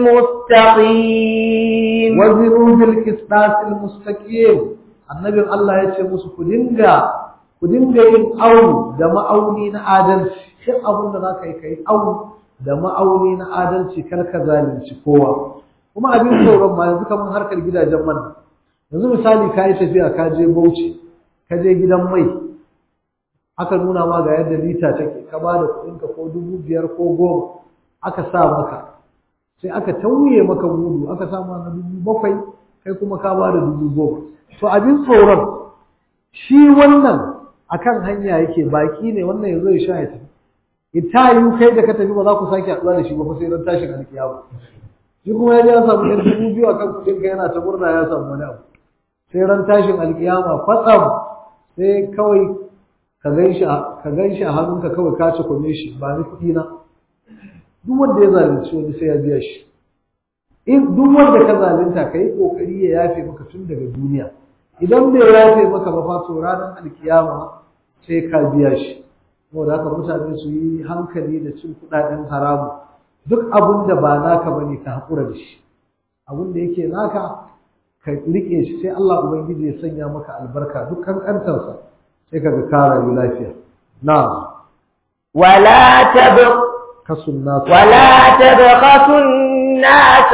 المستقيم wazinu bil qistas al mustaqim annabin Allah ya ce musu ku dinga ku dinga yin awu da ma'auni na adalci duk abin da zaka yi kai awu da ma'auni na adalci kar ka zalunci kowa kuma abin tsoron ma yanzu kamar harkar gidajen man yanzu misali ka yi tafiya ka je Bauchi ka je gidan mai aka nuna ma ga yadda lita take ka ba da kuɗinka ko dubu biyar ko goma aka sa maka sai aka tauye maka mudu aka sa ma na dubu bakwai kai kuma ka ba da dubu goma to abin tsoron shi wannan akan hanya yake baki ne wannan ya zo ya sha ya tafi ita yi kai da ka tafi ba za ku sake haɗuwa da shi ba fa sai ran tashin alkiyama shi kuma ya je ya samu ɗan dubu biyu akan kuɗin ka yana ta murna ya samu wani abu sai ran tashin alkiyama kwatsam sai kawai ka gan shi ka gan shi a hannunka kawai ka ci kome shi ba ni kuɗi na duk wanda ya zalunci wani sai ya biya shi in duk wanda ka zalunta ka yi kokari ya yafe maka tun daga duniya idan bai yafe maka ba fa to ranar alkiyama sai ka biya shi saboda haka mutane su yi hankali da cin kuɗaɗen haramu duk abun da ba naka bane ka haƙura da shi abun da yake naka ka riƙe shi sai Allah ubangiji ya sanya maka albarka duk kankantarsa sai kaga ka rayu lafiya na'am ولا تبق kasun nasu ولا تبخسوا الناس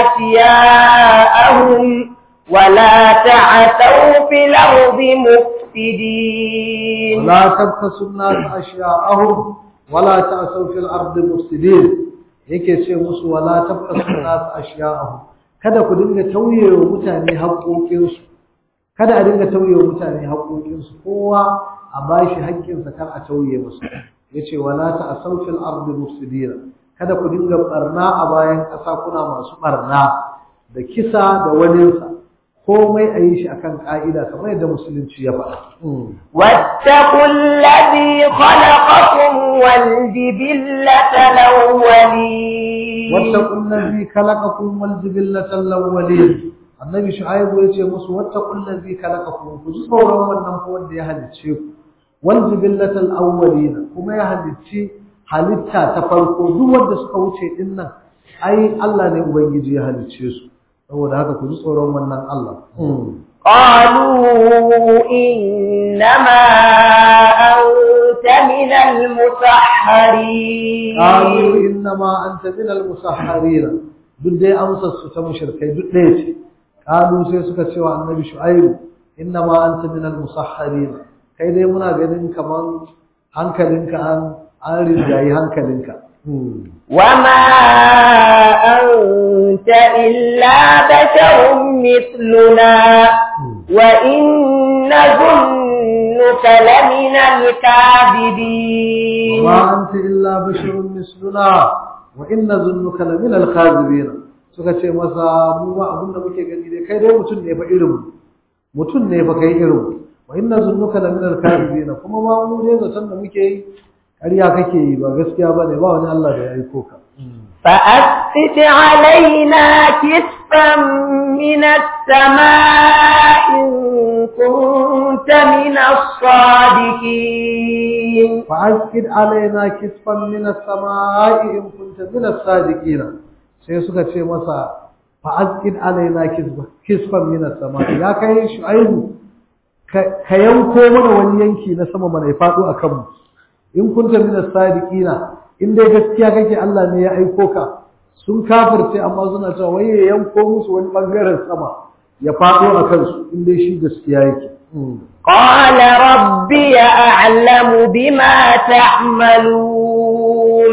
أشياءهم ولا تعثوا في الأرض مفسدين ولا تبخسوا الناس أشياءهم ولا تعثوا في الأرض مفسدين yake ce musu wala tabqasu nas ashiya'ahum kada ku dinga tauye wa mutane haƙoƙinsu kada a dinga tauye wa mutane haƙoƙinsu kowa a bashi haƙƙinsa kar a tauye musu yace wala ta'asaw fil ardi mufsidina kada ku dinga barna a bayan ƙasa kuna masu barna da kisa da waninsa komai a yi shi akan ƙa'ida kamar yadda musulunci ya faɗa واتقوا الذي خلقكم والجبلة الأولين واتقوا الذي خلقكم والجبلة الأولين annabi shu'aibu yace musu wattaqul ladzi khalaqakum ku ji tsoron wannan ko wanda ya halicce ku wal jibillatal awwalin kuma ya halicci halitta ta farko duk wanda suka wuce din nan ai Allah ne ubangiji ya halicce su saboda haka ku ji tsoron wannan Allah قالوا إنما أنت من المسحرين qalu innama anta min al musahharin duk dai amsar su ta mushrikai duk ɗaya ce qalu sai suka ce wa annabi shu'aibu innama anta min al musahharin kai dai muna ganin kaman hankalinka an an rinjayi hankalinka وما أنت إلا بشر مثلنا وإن نظنك لمن الكاذبين وما أنت إلا بشر مثلنا وإن ظنك لمن الكاذبين suka ce masa mu ba abin da muke gani dai kai dai mutum ne fa irin mu mutum ne fa kai irin mu wa inna zunnuka la min al-kadhibin kuma ma mu dai zaton da muke yi ƙarya kake yi ba gaskiya bane ba wani Allah da ya aiko ka فأسقط علينا كسفا من السماء إن كنت من الصادقين فأسقط علينا كسفا من السماء إن كنت من الصادقين sai suka ce masa fa'azkid alaina kisfan min as-sama ya kai shu'aibu ka yanko mana wani yanki na sama mana ya fado akan mu in kunta min as-sadiqina in dai gaskiya kake Allah ne ya aiko ka sun kafirce amma suna cewa wai ya yanko musu wani bangaren sama ya fado akan su in dai shi gaskiya yake قال ربي أعلم بما تعملون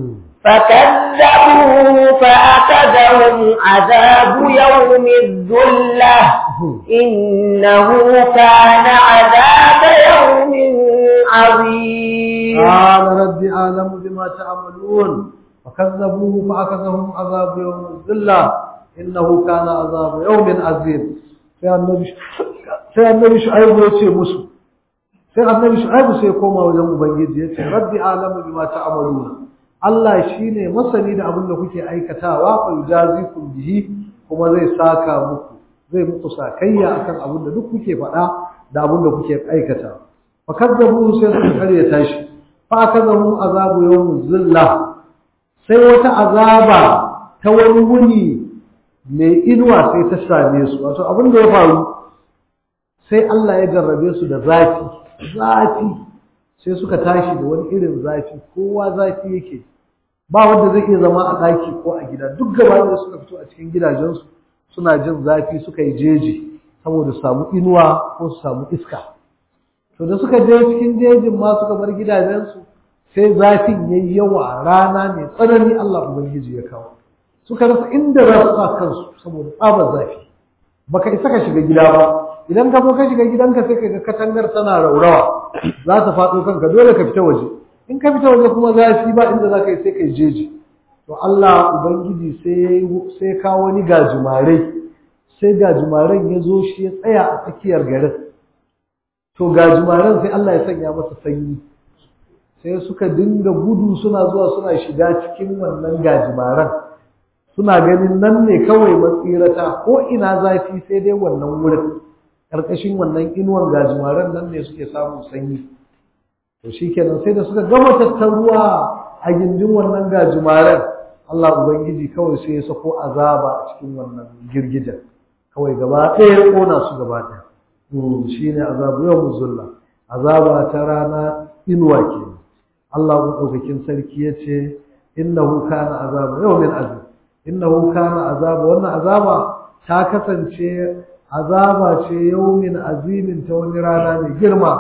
فكذبوه فأخذهم عذاب يوم الذلة إنه كان عذاب يوم عظيم قال ربي أعلم بما تعملون فكذبوه فأخذهم عذاب يوم الذلة إنه كان عذاب يوم عظيم sai annabi sai annabi shu'aibu ya ce musu sai sai annabi shu'aibu sai ya koma wajen ubangiji ya ce rabbi alamu bima ta'maluna Allah shine masani da abin da kuke aikatawa fa yujazikum bihi kuma zai saka muku zai muku sakayya akan abin da duk kuke faɗa da abin da kuke aikata fa kadzabu sai suka karyata shi fa akazahu azabu yawmuz zilla sai wata azaba ta wani wuni mai inuwa sai ta same su wato abin da ya faru sai Allah ya jarrabe su da zafi zafi sai suka tashi da wani irin zafi kowa zafi yake ba wanda zai iya zama a ɗaki ko a gida duk gaba da suka fito a cikin gidajensu suna jin zafi suka yi jeji saboda su samu inuwa ko su samu iska to da suka je cikin jejin ma suka bar gidajensu sai zafin yayi yawa rana mai tsanani Allah ubangiji ya kawo suka rasa inda za su sa kansu saboda tsabar zafi baka isa ka shiga gida ba idan ka zo ka shiga gidanka sai ka ga katangar tana raurawa za ta faɗo kanka dole ka fita waje in ka fita waje kuma zafi ba inda za ka yi sai ka yi jeji to Allah ubangiji sai sai kawo wani gajimare sai gajimaren ya zo shi ya tsaya a tsakiyar garin to gajimaren sai Allah ya sanya masa sanyi sai suka dinga gudu suna zuwa suna shiga cikin wannan gajimaren suna ganin nan ne kawai matsirata ko ina zafi sai dai wannan wurin ƙarƙashin wannan inuwan gajimaren nan ne suke samun sanyi to shikenan sai da suka gama tattaruwa a gindin wannan gajimaren Allah ubangiji kawai sai ya sako azaba a cikin wannan girgijen kawai gaba ɗaya ya ƙona su gaba ɗaya shi ne azabu yau muzulla azaba ta rana inuwa ke Allah maɗaukakin sarki ya ce innahu kana azaba yau min azab innahu kana azaba wannan azaba ta kasance azaba ce yaumin azimin ta wani rana mai girma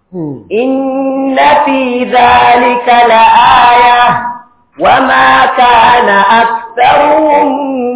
inna fi dhalika la'aya wama kana aktharuhum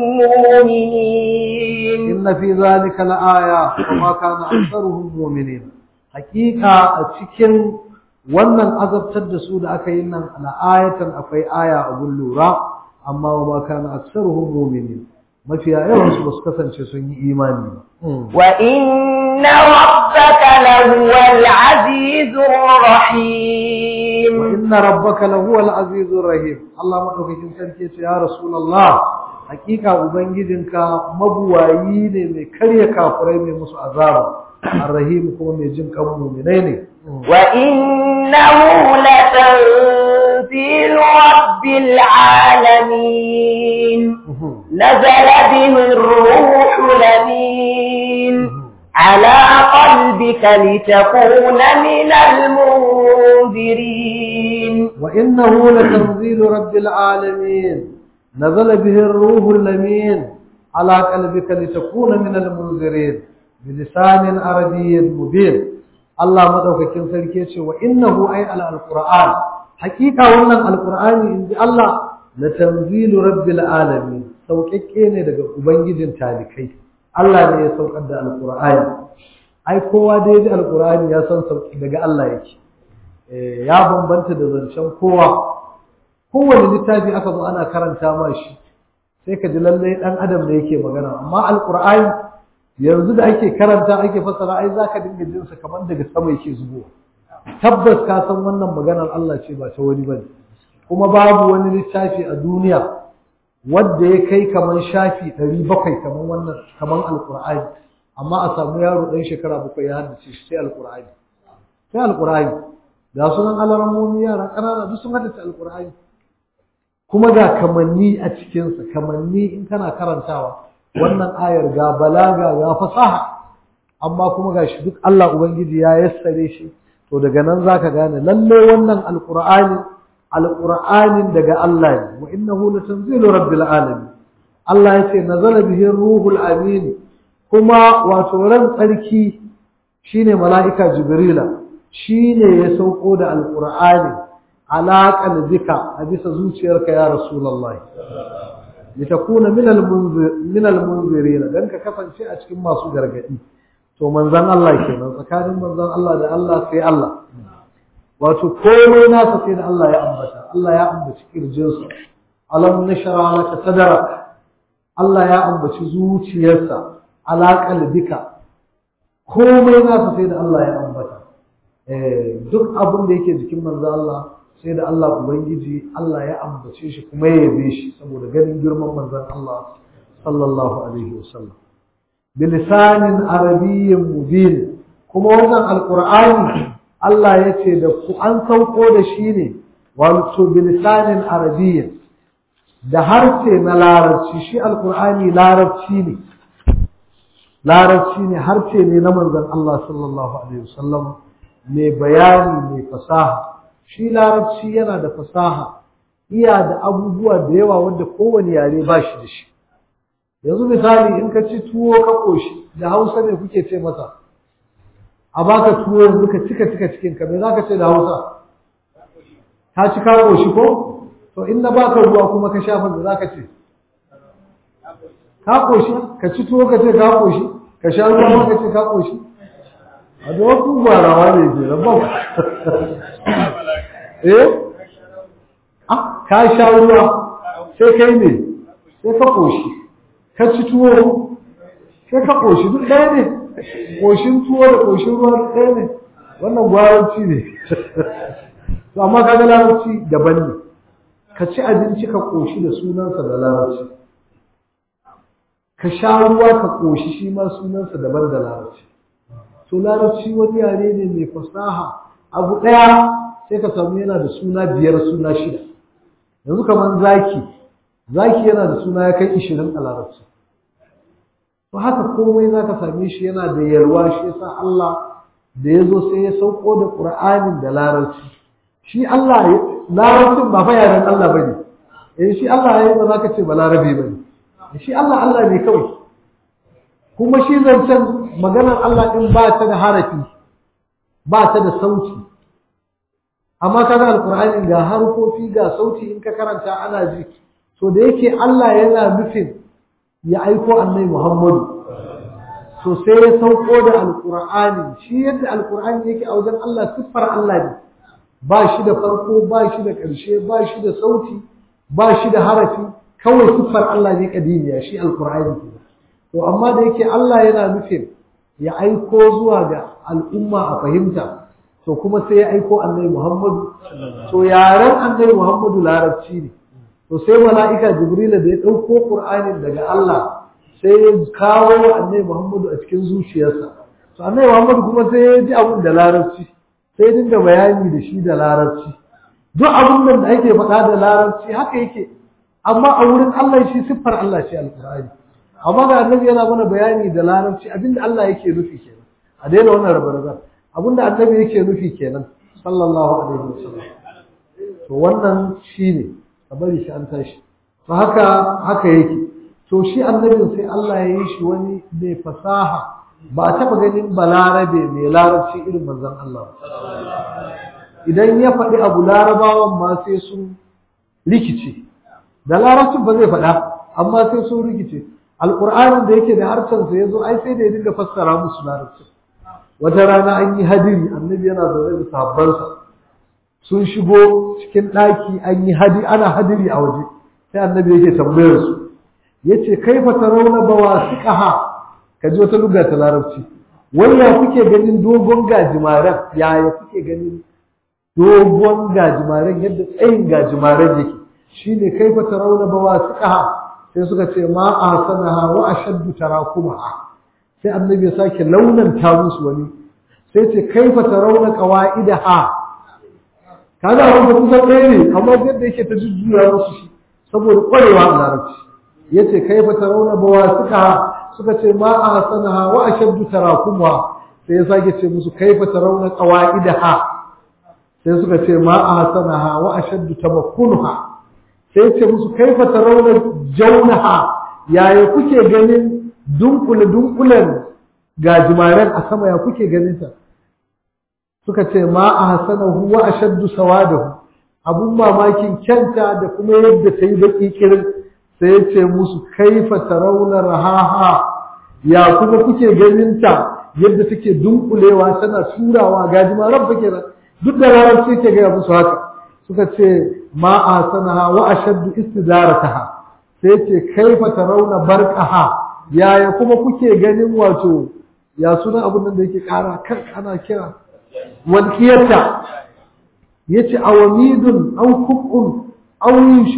mu'minin inna fi dhalika la'aya wama kana aktharuhum mu'minin hakika a cikin wannan azabtar da su da aka yi nan la'ayatan akwai aya abun lura amma wama kana aktharuhum mu'minin mafiya yawan su basu kasance sun yi imani ba wa inna rabbaka lahuwal azizur rahim wa inna rabbaka lahuwal azizur rahim Allah madaukakin sarki ce ya rasulullah hakika ubangijinka mabuwayi ne mai karya kafurai mai musu azaba arrahim kuma mai jin kan mu'minai ne wa innahu latanzilu rabbil alamin نزل به الروح الأمين على قلبك لتكون من المنذرين وإنه لتنزيل رب العالمين نزل به الروح الأمين على قلبك لتكون من المنذرين بلسان عربي مبين الله مدوكاكين سركي وإنه أي على القرآن حقيقة wannan alqur'ani inji Allah la tanzilu rabbil alamin sauƙaƙƙe ne daga ubangijin talikai Allah ne ya saukar da alqur'ani ai kowa da yaji alqur'ani ya san sauƙi daga Allah yake ya bambanta da zancen kowa kowane littafi aka zo ana karanta ma shi sai ka ji lallai dan adam da yake magana amma alqur'ani yanzu da ake karanta ake fassara ai zaka dinga jin sa kamar daga sama yake zubowa tabbas ka san wannan maganar Allah ce ba ta wani bane kuma babu wani littafi a duniya wanda ya kai kaman shafi 700 kaman wannan kaman alqur'ani amma a samu yaro dan shekara bakwai ya haddace shi sai alqur'ani sai alqur'ani ga sunan alarammomi yara ƙanana duk sun haddace alqur'ani kuma ga kamanni a cikin sa kamanni in kana karantawa wannan ayar ga balaga ga fasaha amma kuma gashi duk Allah ubangiji ya yassare shi to daga nan zaka gane lalle wannan alqur'ani alqur'anin daga Allah ne wa innahu latanzilu rabbil alamin Allah yace nazala bihi ruhul amin kuma wato ran tsarki shine mala'ika jibrila shine ya sauko da alqur'ani ala qalbika a bisa zuciyarka ya rasulullahi litakuna min almunzir min almunzirin dan ka kasance a cikin masu gargadi to manzon Allah kenan tsakanin manzon Allah da Allah sai Allah wato komai nasa sai da Allah ya ambata Allah ya ambaci kirjinsa alam nashra laka sadrak Allah ya ambaci zuciyarsa ala qalbika komai nasa sai da Allah ya ambata duk abin da yake jikin manzo Allah sai da Allah ubangiji Allah ya ambace shi kuma ya yabe shi saboda ganin girman manzon Allah sallallahu alaihi wasallam bilisanin arabiyyin mubin kuma wannan alqur'ani Allah ya ce da ku an sauko da shi ne wato bilisanin arabiyyin da harshe na larabci shi alqur'ani larabci ne larabci ne harshe ne na manzon Allah sallallahu alaihi wasallam mai bayani mai fasaha shi larabci yana da fasaha iya da abubuwa da yawa wanda kowane yare ba shi da shi yanzu misali in ka ci tuwo ka koshi da hausa ne kuke ce masa a baka tuwo yanzu ka cika cika cikin ka me za ka ce da hausa ka ci ka koshi ko to in na baka ruwa kuma ka shafa da za ka ce ka koshi ka ci tuwo ka ce ka koshi ka sha ruwa ka ce ka koshi a da wasu gwarawa ne ke rabon eh ah ka sha ruwa sai kai ne sai ka koshi ka ci tuwo sai ka koshi duk ɗaya ne koshin tuwo da koshin ruwa duk ɗaya ne wannan gwaranci ne to amma ka ga larabci daban ne ka ci abinci ka koshi da sunansa da larabci ka sha ruwa ka koshi shi ma sunansa daban da larabci to larabci wani yare ne mai fasaha abu ɗaya sai ka samu yana da suna biyar suna shida yanzu kamar zaki zaki yana da suna ya kai ishirin a larabci to haka komai za ka same shi yana da yalwa shi yasa Allah da ya zo sai ya sauko da Qur'anin da larabci shi Allah larabcin ba fa yaren Allah bane eh shi Allah ya ba za ka ce ba larabi bane shi Allah Allah ne kawai kuma shi zancen maganar Allah din ba ta da harafi ba ta da sauti amma kaga alqur'ani ga harfofi ga sauti in ka karanta ana ji to da yake Allah yana nufin ya aiko annabi Muhammadu to sai ya sauko da alqur'ani shi yadda alqur'ani yake a wajen Allah siffar Allah ne ba shi da farko ba shi da ƙarshe ba shi da sauti ba shi da harafi kawai siffar Allah ne kadimiya shi alqur'ani ke to amma da yake Allah yana nufin ya aiko zuwa ga al'umma a fahimta to kuma sai ya aiko annabi Muhammadu to yaren annabi Muhammadu larabci ne to sai mala'ika Jibril da ya dauko Qur'anin daga Allah sai ya kawo wa annabi Muhammadu a cikin zuciyarsa to annabi Muhammadu kuma sai ya ji abin da larabci sai ya dinga bayani da shi da larabci duk abin da ake faɗa da larabci haka yake amma a wurin Allah shi siffar Allah ce alqur'ani amma ga annabi yana mana bayani da larabci abinda Allah yake nufi kenan a daina wannan rabe-raben abinda annabi yake nufi kenan sallallahu alaihi wasallam to wannan shine ka bari shi an tashi to haka haka yake to shi annabin sai Allah ya yi shi wani mai fasaha ba a taba ganin balarabe mai larabci irin manzon Allah idan ya faɗi abu larabawan ma sai sun rikice da larabcin ba zai faɗa amma sai sun rikice alƙur'anin da yake da harshensa ya zo ai sai da ya dinga fassara musu larabcin wata rana an yi hadiri annabi yana zaune da sahabbansa sun shigo cikin ɗaki an yi hadi ana hadiri a waje sai annabi yake tambayar su yace kaifa tarawna bawasiqaha kaji wata lugha ta larabci wanda kuke ganin dogon gajimaren yaya kuke ganin dogon gajimaren yadda tsayin gajimaren yake shine kaifa tarawna bawasiqaha sai suka ce ma ahsanaha wa ashaddu tarakumaha sai annabi ya sake launanta musu wani sai ce kaifa tarawna qawaidaha kaga abin da kusa ɗaya ne amma yadda yake ta jujjuya musu shi saboda ƙwarewa a larabci yace kaifa tarawna bawasiqaha suka ce ma ahsanaha wa ashaddu tarakumaha sai ya sake ce musu kaifa tarawna qawaidaha sai suka ce ma ahsanaha wa ashaddu tamakkunaha sai ce musu kaifa tarawna jawnaha yaya kuke ganin dunkule dunkulen gajimaren a sama ya kuke ganin ta suka ce ma ahsanahu wa ashaddu sawadahu abun mamakin kyanta da kuma yadda ta yi baki kirin sai ya ce musu kaifa tarawna rahaha ya kuma kuke ganin ta yadda take dunkulewa tana turawa gajimaren fa kenan duk da larabci ke gaya musu haka suka ce ma ahsanaha wa ashaddu istidarataha sai ce kaifa tarawna barqaha yaya kuma kuke ganin wato ya sunan abun nan da yake kara kan ana kira walƙiyarta ya ce awamidun au kub'un au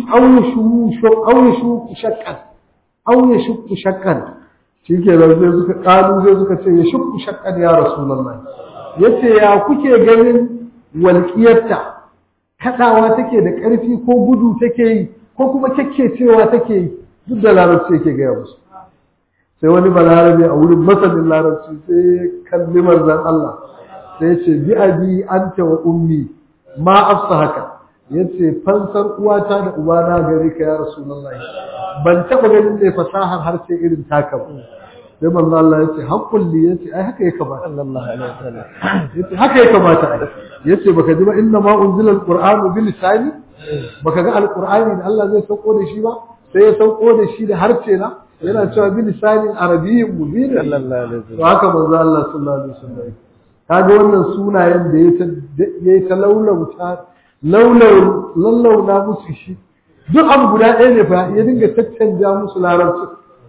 yashuku shakkan au yashukku shakkan shi ke nan sai suka ƙalu sai suka ce ya shukku shakkan ya rasulallah ya ce ya kuke ganin walƙiyarta kaɗawa take da ƙarfi ko gudu take yi ko kuma cewa take yi duk da larabci yake gaya musu sai wani balarabe a wurin masanin larabci sai ya kalli manzon Allah sai ya ce bi abi anta wa ummi ma afsa haka yace fansar uwata da ubana gare ka ya rasulullahi ban taba ganin mai fasahar harshe irin taka ba sai manzo Allah yace haqqul li yace ai haka ya kamata sallallahu alaihi wasallam yace haka ya kamata ai yace baka ji ba inna ma unzila alqur'anu bil lisani baka ga alqur'ani da Allah zai sauko da shi ba sai ya sauko da shi da harshe na yana cewa bil lisanin arabiyyin mubin sallallahu alaihi to wasallam haka manzo Allah sallallahu alaihi wasallam kaga wannan sunayen da yayi ta laulauta laulau lallauna musu shi duk abu guda ɗaya ne fa ya dinga tattanja musu larabci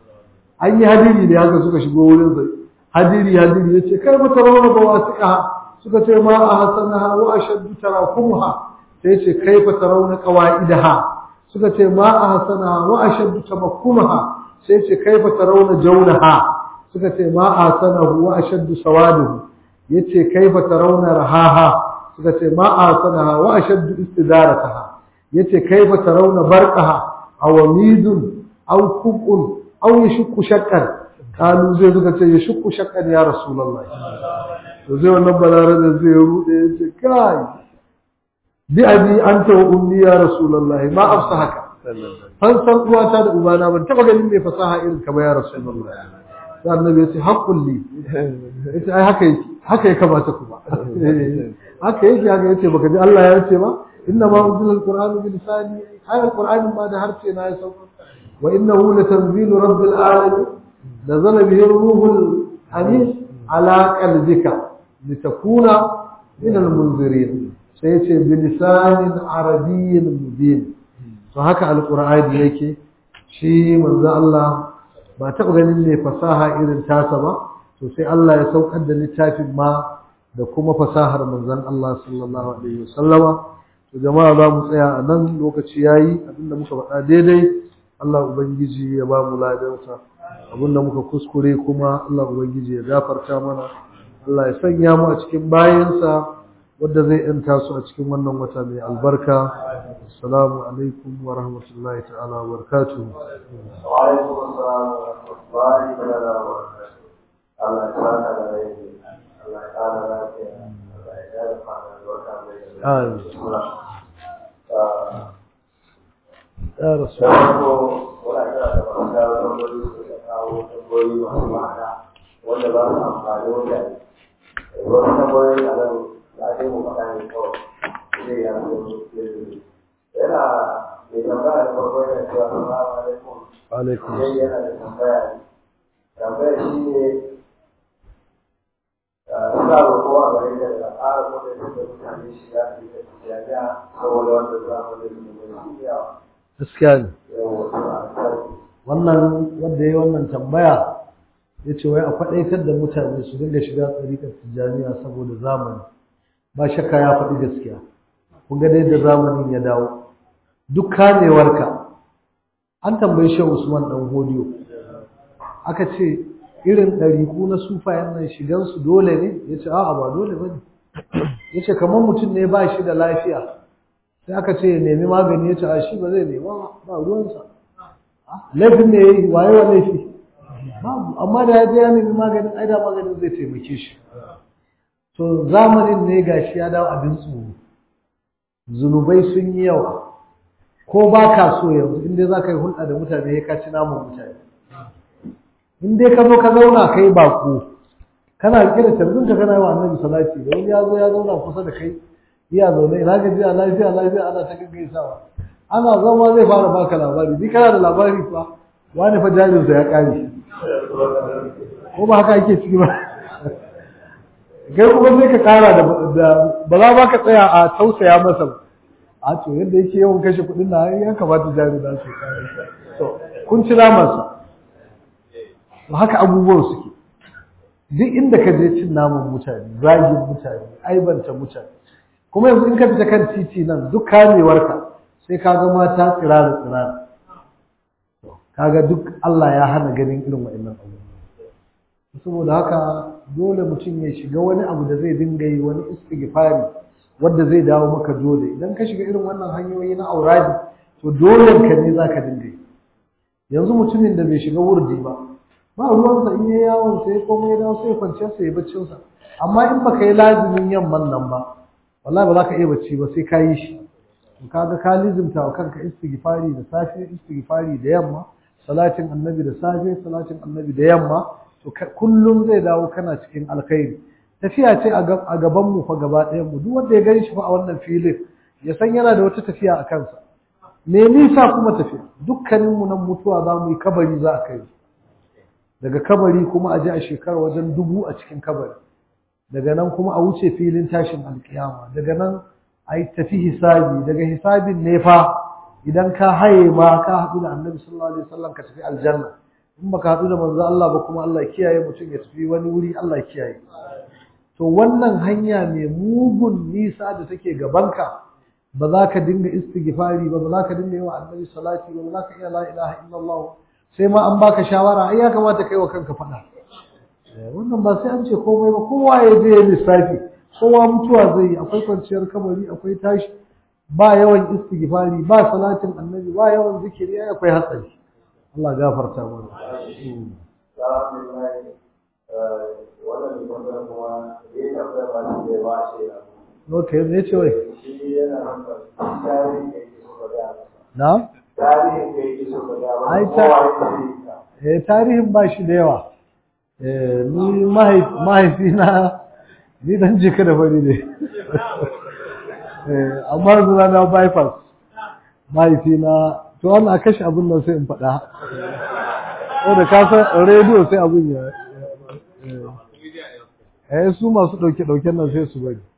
an yi hadiri ne haka suka shigo wurin sai hadiri hadiri ya ce kai mata rauna ba wasiƙa suka ce ma a hasanaha wa ashaddu tarakumuha sai ce kai fa tarawna qawaidaha suka ce ma a hasanaha wa ashaddu tamakkumaha sai ce kai fa tarawna jawnaha suka ce ma a hasanahu wa ashaddu sawaduhu yace kai fa tarawna rahaha suka ce ma a hasanaha wa ashaddu istidarataha yace kai fa tarawna barqaha aw midun aw kubun aw yashukku shakkan kalu zai suka ce yashukku shakkan ya rasulullahi to zai wannan balare da zai rude yace kai bi abi anta wa ummi ya rasulullahi ma afsa haka an san uwata da ubana ban taba ganin mai fasaha irin ka ba ya rasulullahi sai annabi ya ce haqqul li yace ai haka yake haka ya kamata kuma haka yake haka yace baka ji Allah ya ce ba inna ma unzila alqur'anu bi lisani ai alqur'ani ma da harshe na ya sauka wa innahu latanzilu rabbil alamin nazala bihi ruhul amin ala qalbika litakuna min almunzirin sai yace bi lisanin arabiyyin mubin to haka alqur'ani yake shi manzo Allah ba taɓa ganin mai fasaha irin tasa ba to sai Allah ya saukar da littafin ma da kuma fasahar manzon Allah sallallahu alaihi wasallama to jama'a za mu tsaya a nan lokaci yayi abinda muka faɗa daidai Allah ubangiji ya ba mu ladansa abinda muka kuskure kuma Allah ubangiji ya gafarta mana Allah ya sanya mu a cikin bayansa wadda zai yanta su a cikin wannan wata mai albarka assalamu alaikum wa rahmatullahi ta'ala wa barakatuh وعليكم السلام ورحمة الله تعالى وبركاته. الله يسعدك على يدي. الله يسعدك على يدي. الله يسعدك على البركة. آمين. آه، ya rasu da farko, wani kira da masu dawo tambayoyi su ka kawo tambayoyi masu ma'ana wanda ba su amfani wanda wasu tambayoyi a nan da ake mu faɗa ne kawai zai ya zo yanzu. Yana mai tambaya da farko yana cewa salamu alaikum alaikum sai yana da tambaya ne tambaya shi ne suna roƙo a gare da da ƙara kuɗin da mutane shiga su yi jami'a saboda wanda za mu da su mai shi yawa gaskiya ne yawa suna sarki wannan wanda ya wannan tambaya ya ce wai a faɗaitar da mutane su dinga shiga tsarikar tijjaniya saboda zamani ba shakka ya faɗi gaskiya kun ga da yadda zamanin ya dawo duk kamewarka an tambayi shehu usman dan hodiyo aka ce irin ɗariku na sufayen nan shigansu dole ne ya ce a'a ba dole ba ne ya ce kamar mutum ne ba shi da lafiya sai aka ce ya nemi magani ya ce a shi ba zai nema ba ba ruwansa laifin ne ya yi waye wa laifi babu amma da ya je ya nemi maganin ai da maganin zai taimake shi to zamanin ne gashi ya dawo abin tsoro zunubai sun yi yawa ko ba ka so yanzu in dai za ka yi hulɗa da mutane ya ka ci naman mutane in dai ka zo ka zauna kai bako kana rike da tarbinka kana yi wa annabi salati da wani ya zo ya zauna kusa da kai iya zaune ina ga jiya lafiya lafiya ana ta gaggaisawa ana zama zai fara baka labari ni kana da labari fa wani fa jarinsa ya kare ko ba haka ake ciki ba kai kuma sai ka kara da ba za ba ka tsaya a tausaya masa ba a to yadda yake yawan kashe kuɗin na ya kamata jari na su kare to kun ci namansa to haka abubuwan suke duk inda ka je cin naman mutane zagin mutane aibanta mutane kuma yanzu in ka fita kan titi nan duk kamewarka sai ka ga mata tsirara tsirara kaga duk Allah ya hana ganin irin wa'annan abubuwa saboda haka dole mutum ya shiga wani abu da zai dinga yi wani istighfari wanda zai dawo maka dole idan ka shiga irin wannan hanyoyi na auradi to dole ka ne zaka dinga yi yanzu mutumin da bai shiga wurdi ba ba ruwansa in yi yawon sai komai ya dawo sai ya kwanciyar sa ya baccin sa amma in baka yi lazimin yamman nan ba wallahi ba za ka iya bacci ba sai ka yi shi to kaga ka lizimta wa kanka istighfari da safe istighfari da yamma salatin annabi da safe salatin annabi da yamma to kullum zai dawo kana cikin alkhairi tafiya ce a gaban mu fa gaba ɗayan mu duk wanda ya gani shi fa a wannan filin ya san yana da wata tafiya a kansa me nisa kuma tafiya dukkanin mu nan mutuwa za mu yi kabari za a kai daga kabari kuma a je a shekara wajen dubu a cikin kabari daga nan kuma a wuce filin tashin alkiyama daga nan a yi tafi hisabi daga hisabin ne fa idan ka haye ma ka haɗu da annabi sallallahu alaihi wasallam ka tafi aljanna in baka haɗu da manzo Allah ba kuma Allah kiyaye mutum ya tafi wani wuri Allah kiyaye to wannan hanya mai mugun nisa da take gabanka ba za ka dinga istighfari ba ba za ka dinga yi wa annabi salati ba ba za ka iya la ilaha illallah sai ma an baka shawara ai ya kamata kai wa kanka faɗa wannan ba sai an ce komai ba kowa ya je ya lissafi kowa mutuwa zai yi akwai kwanciyar kabari akwai tashi ba yawan istighfari ba salatin annabi ba yawan zikiri ai akwai hatsari Allah gafarta mana Okay, me ce wai? Na? Ai ta eh tarihin ba shi da yawa. Eh ni mahaifi na ni dan jika da fari ne. Eh amma zuwa na bypass. Mahaifi na to wannan a kashe abin nan sai in faɗa. Wanda ka san rediyo sai abin ya eh su masu ɗauke ɗauken nan sai su bari.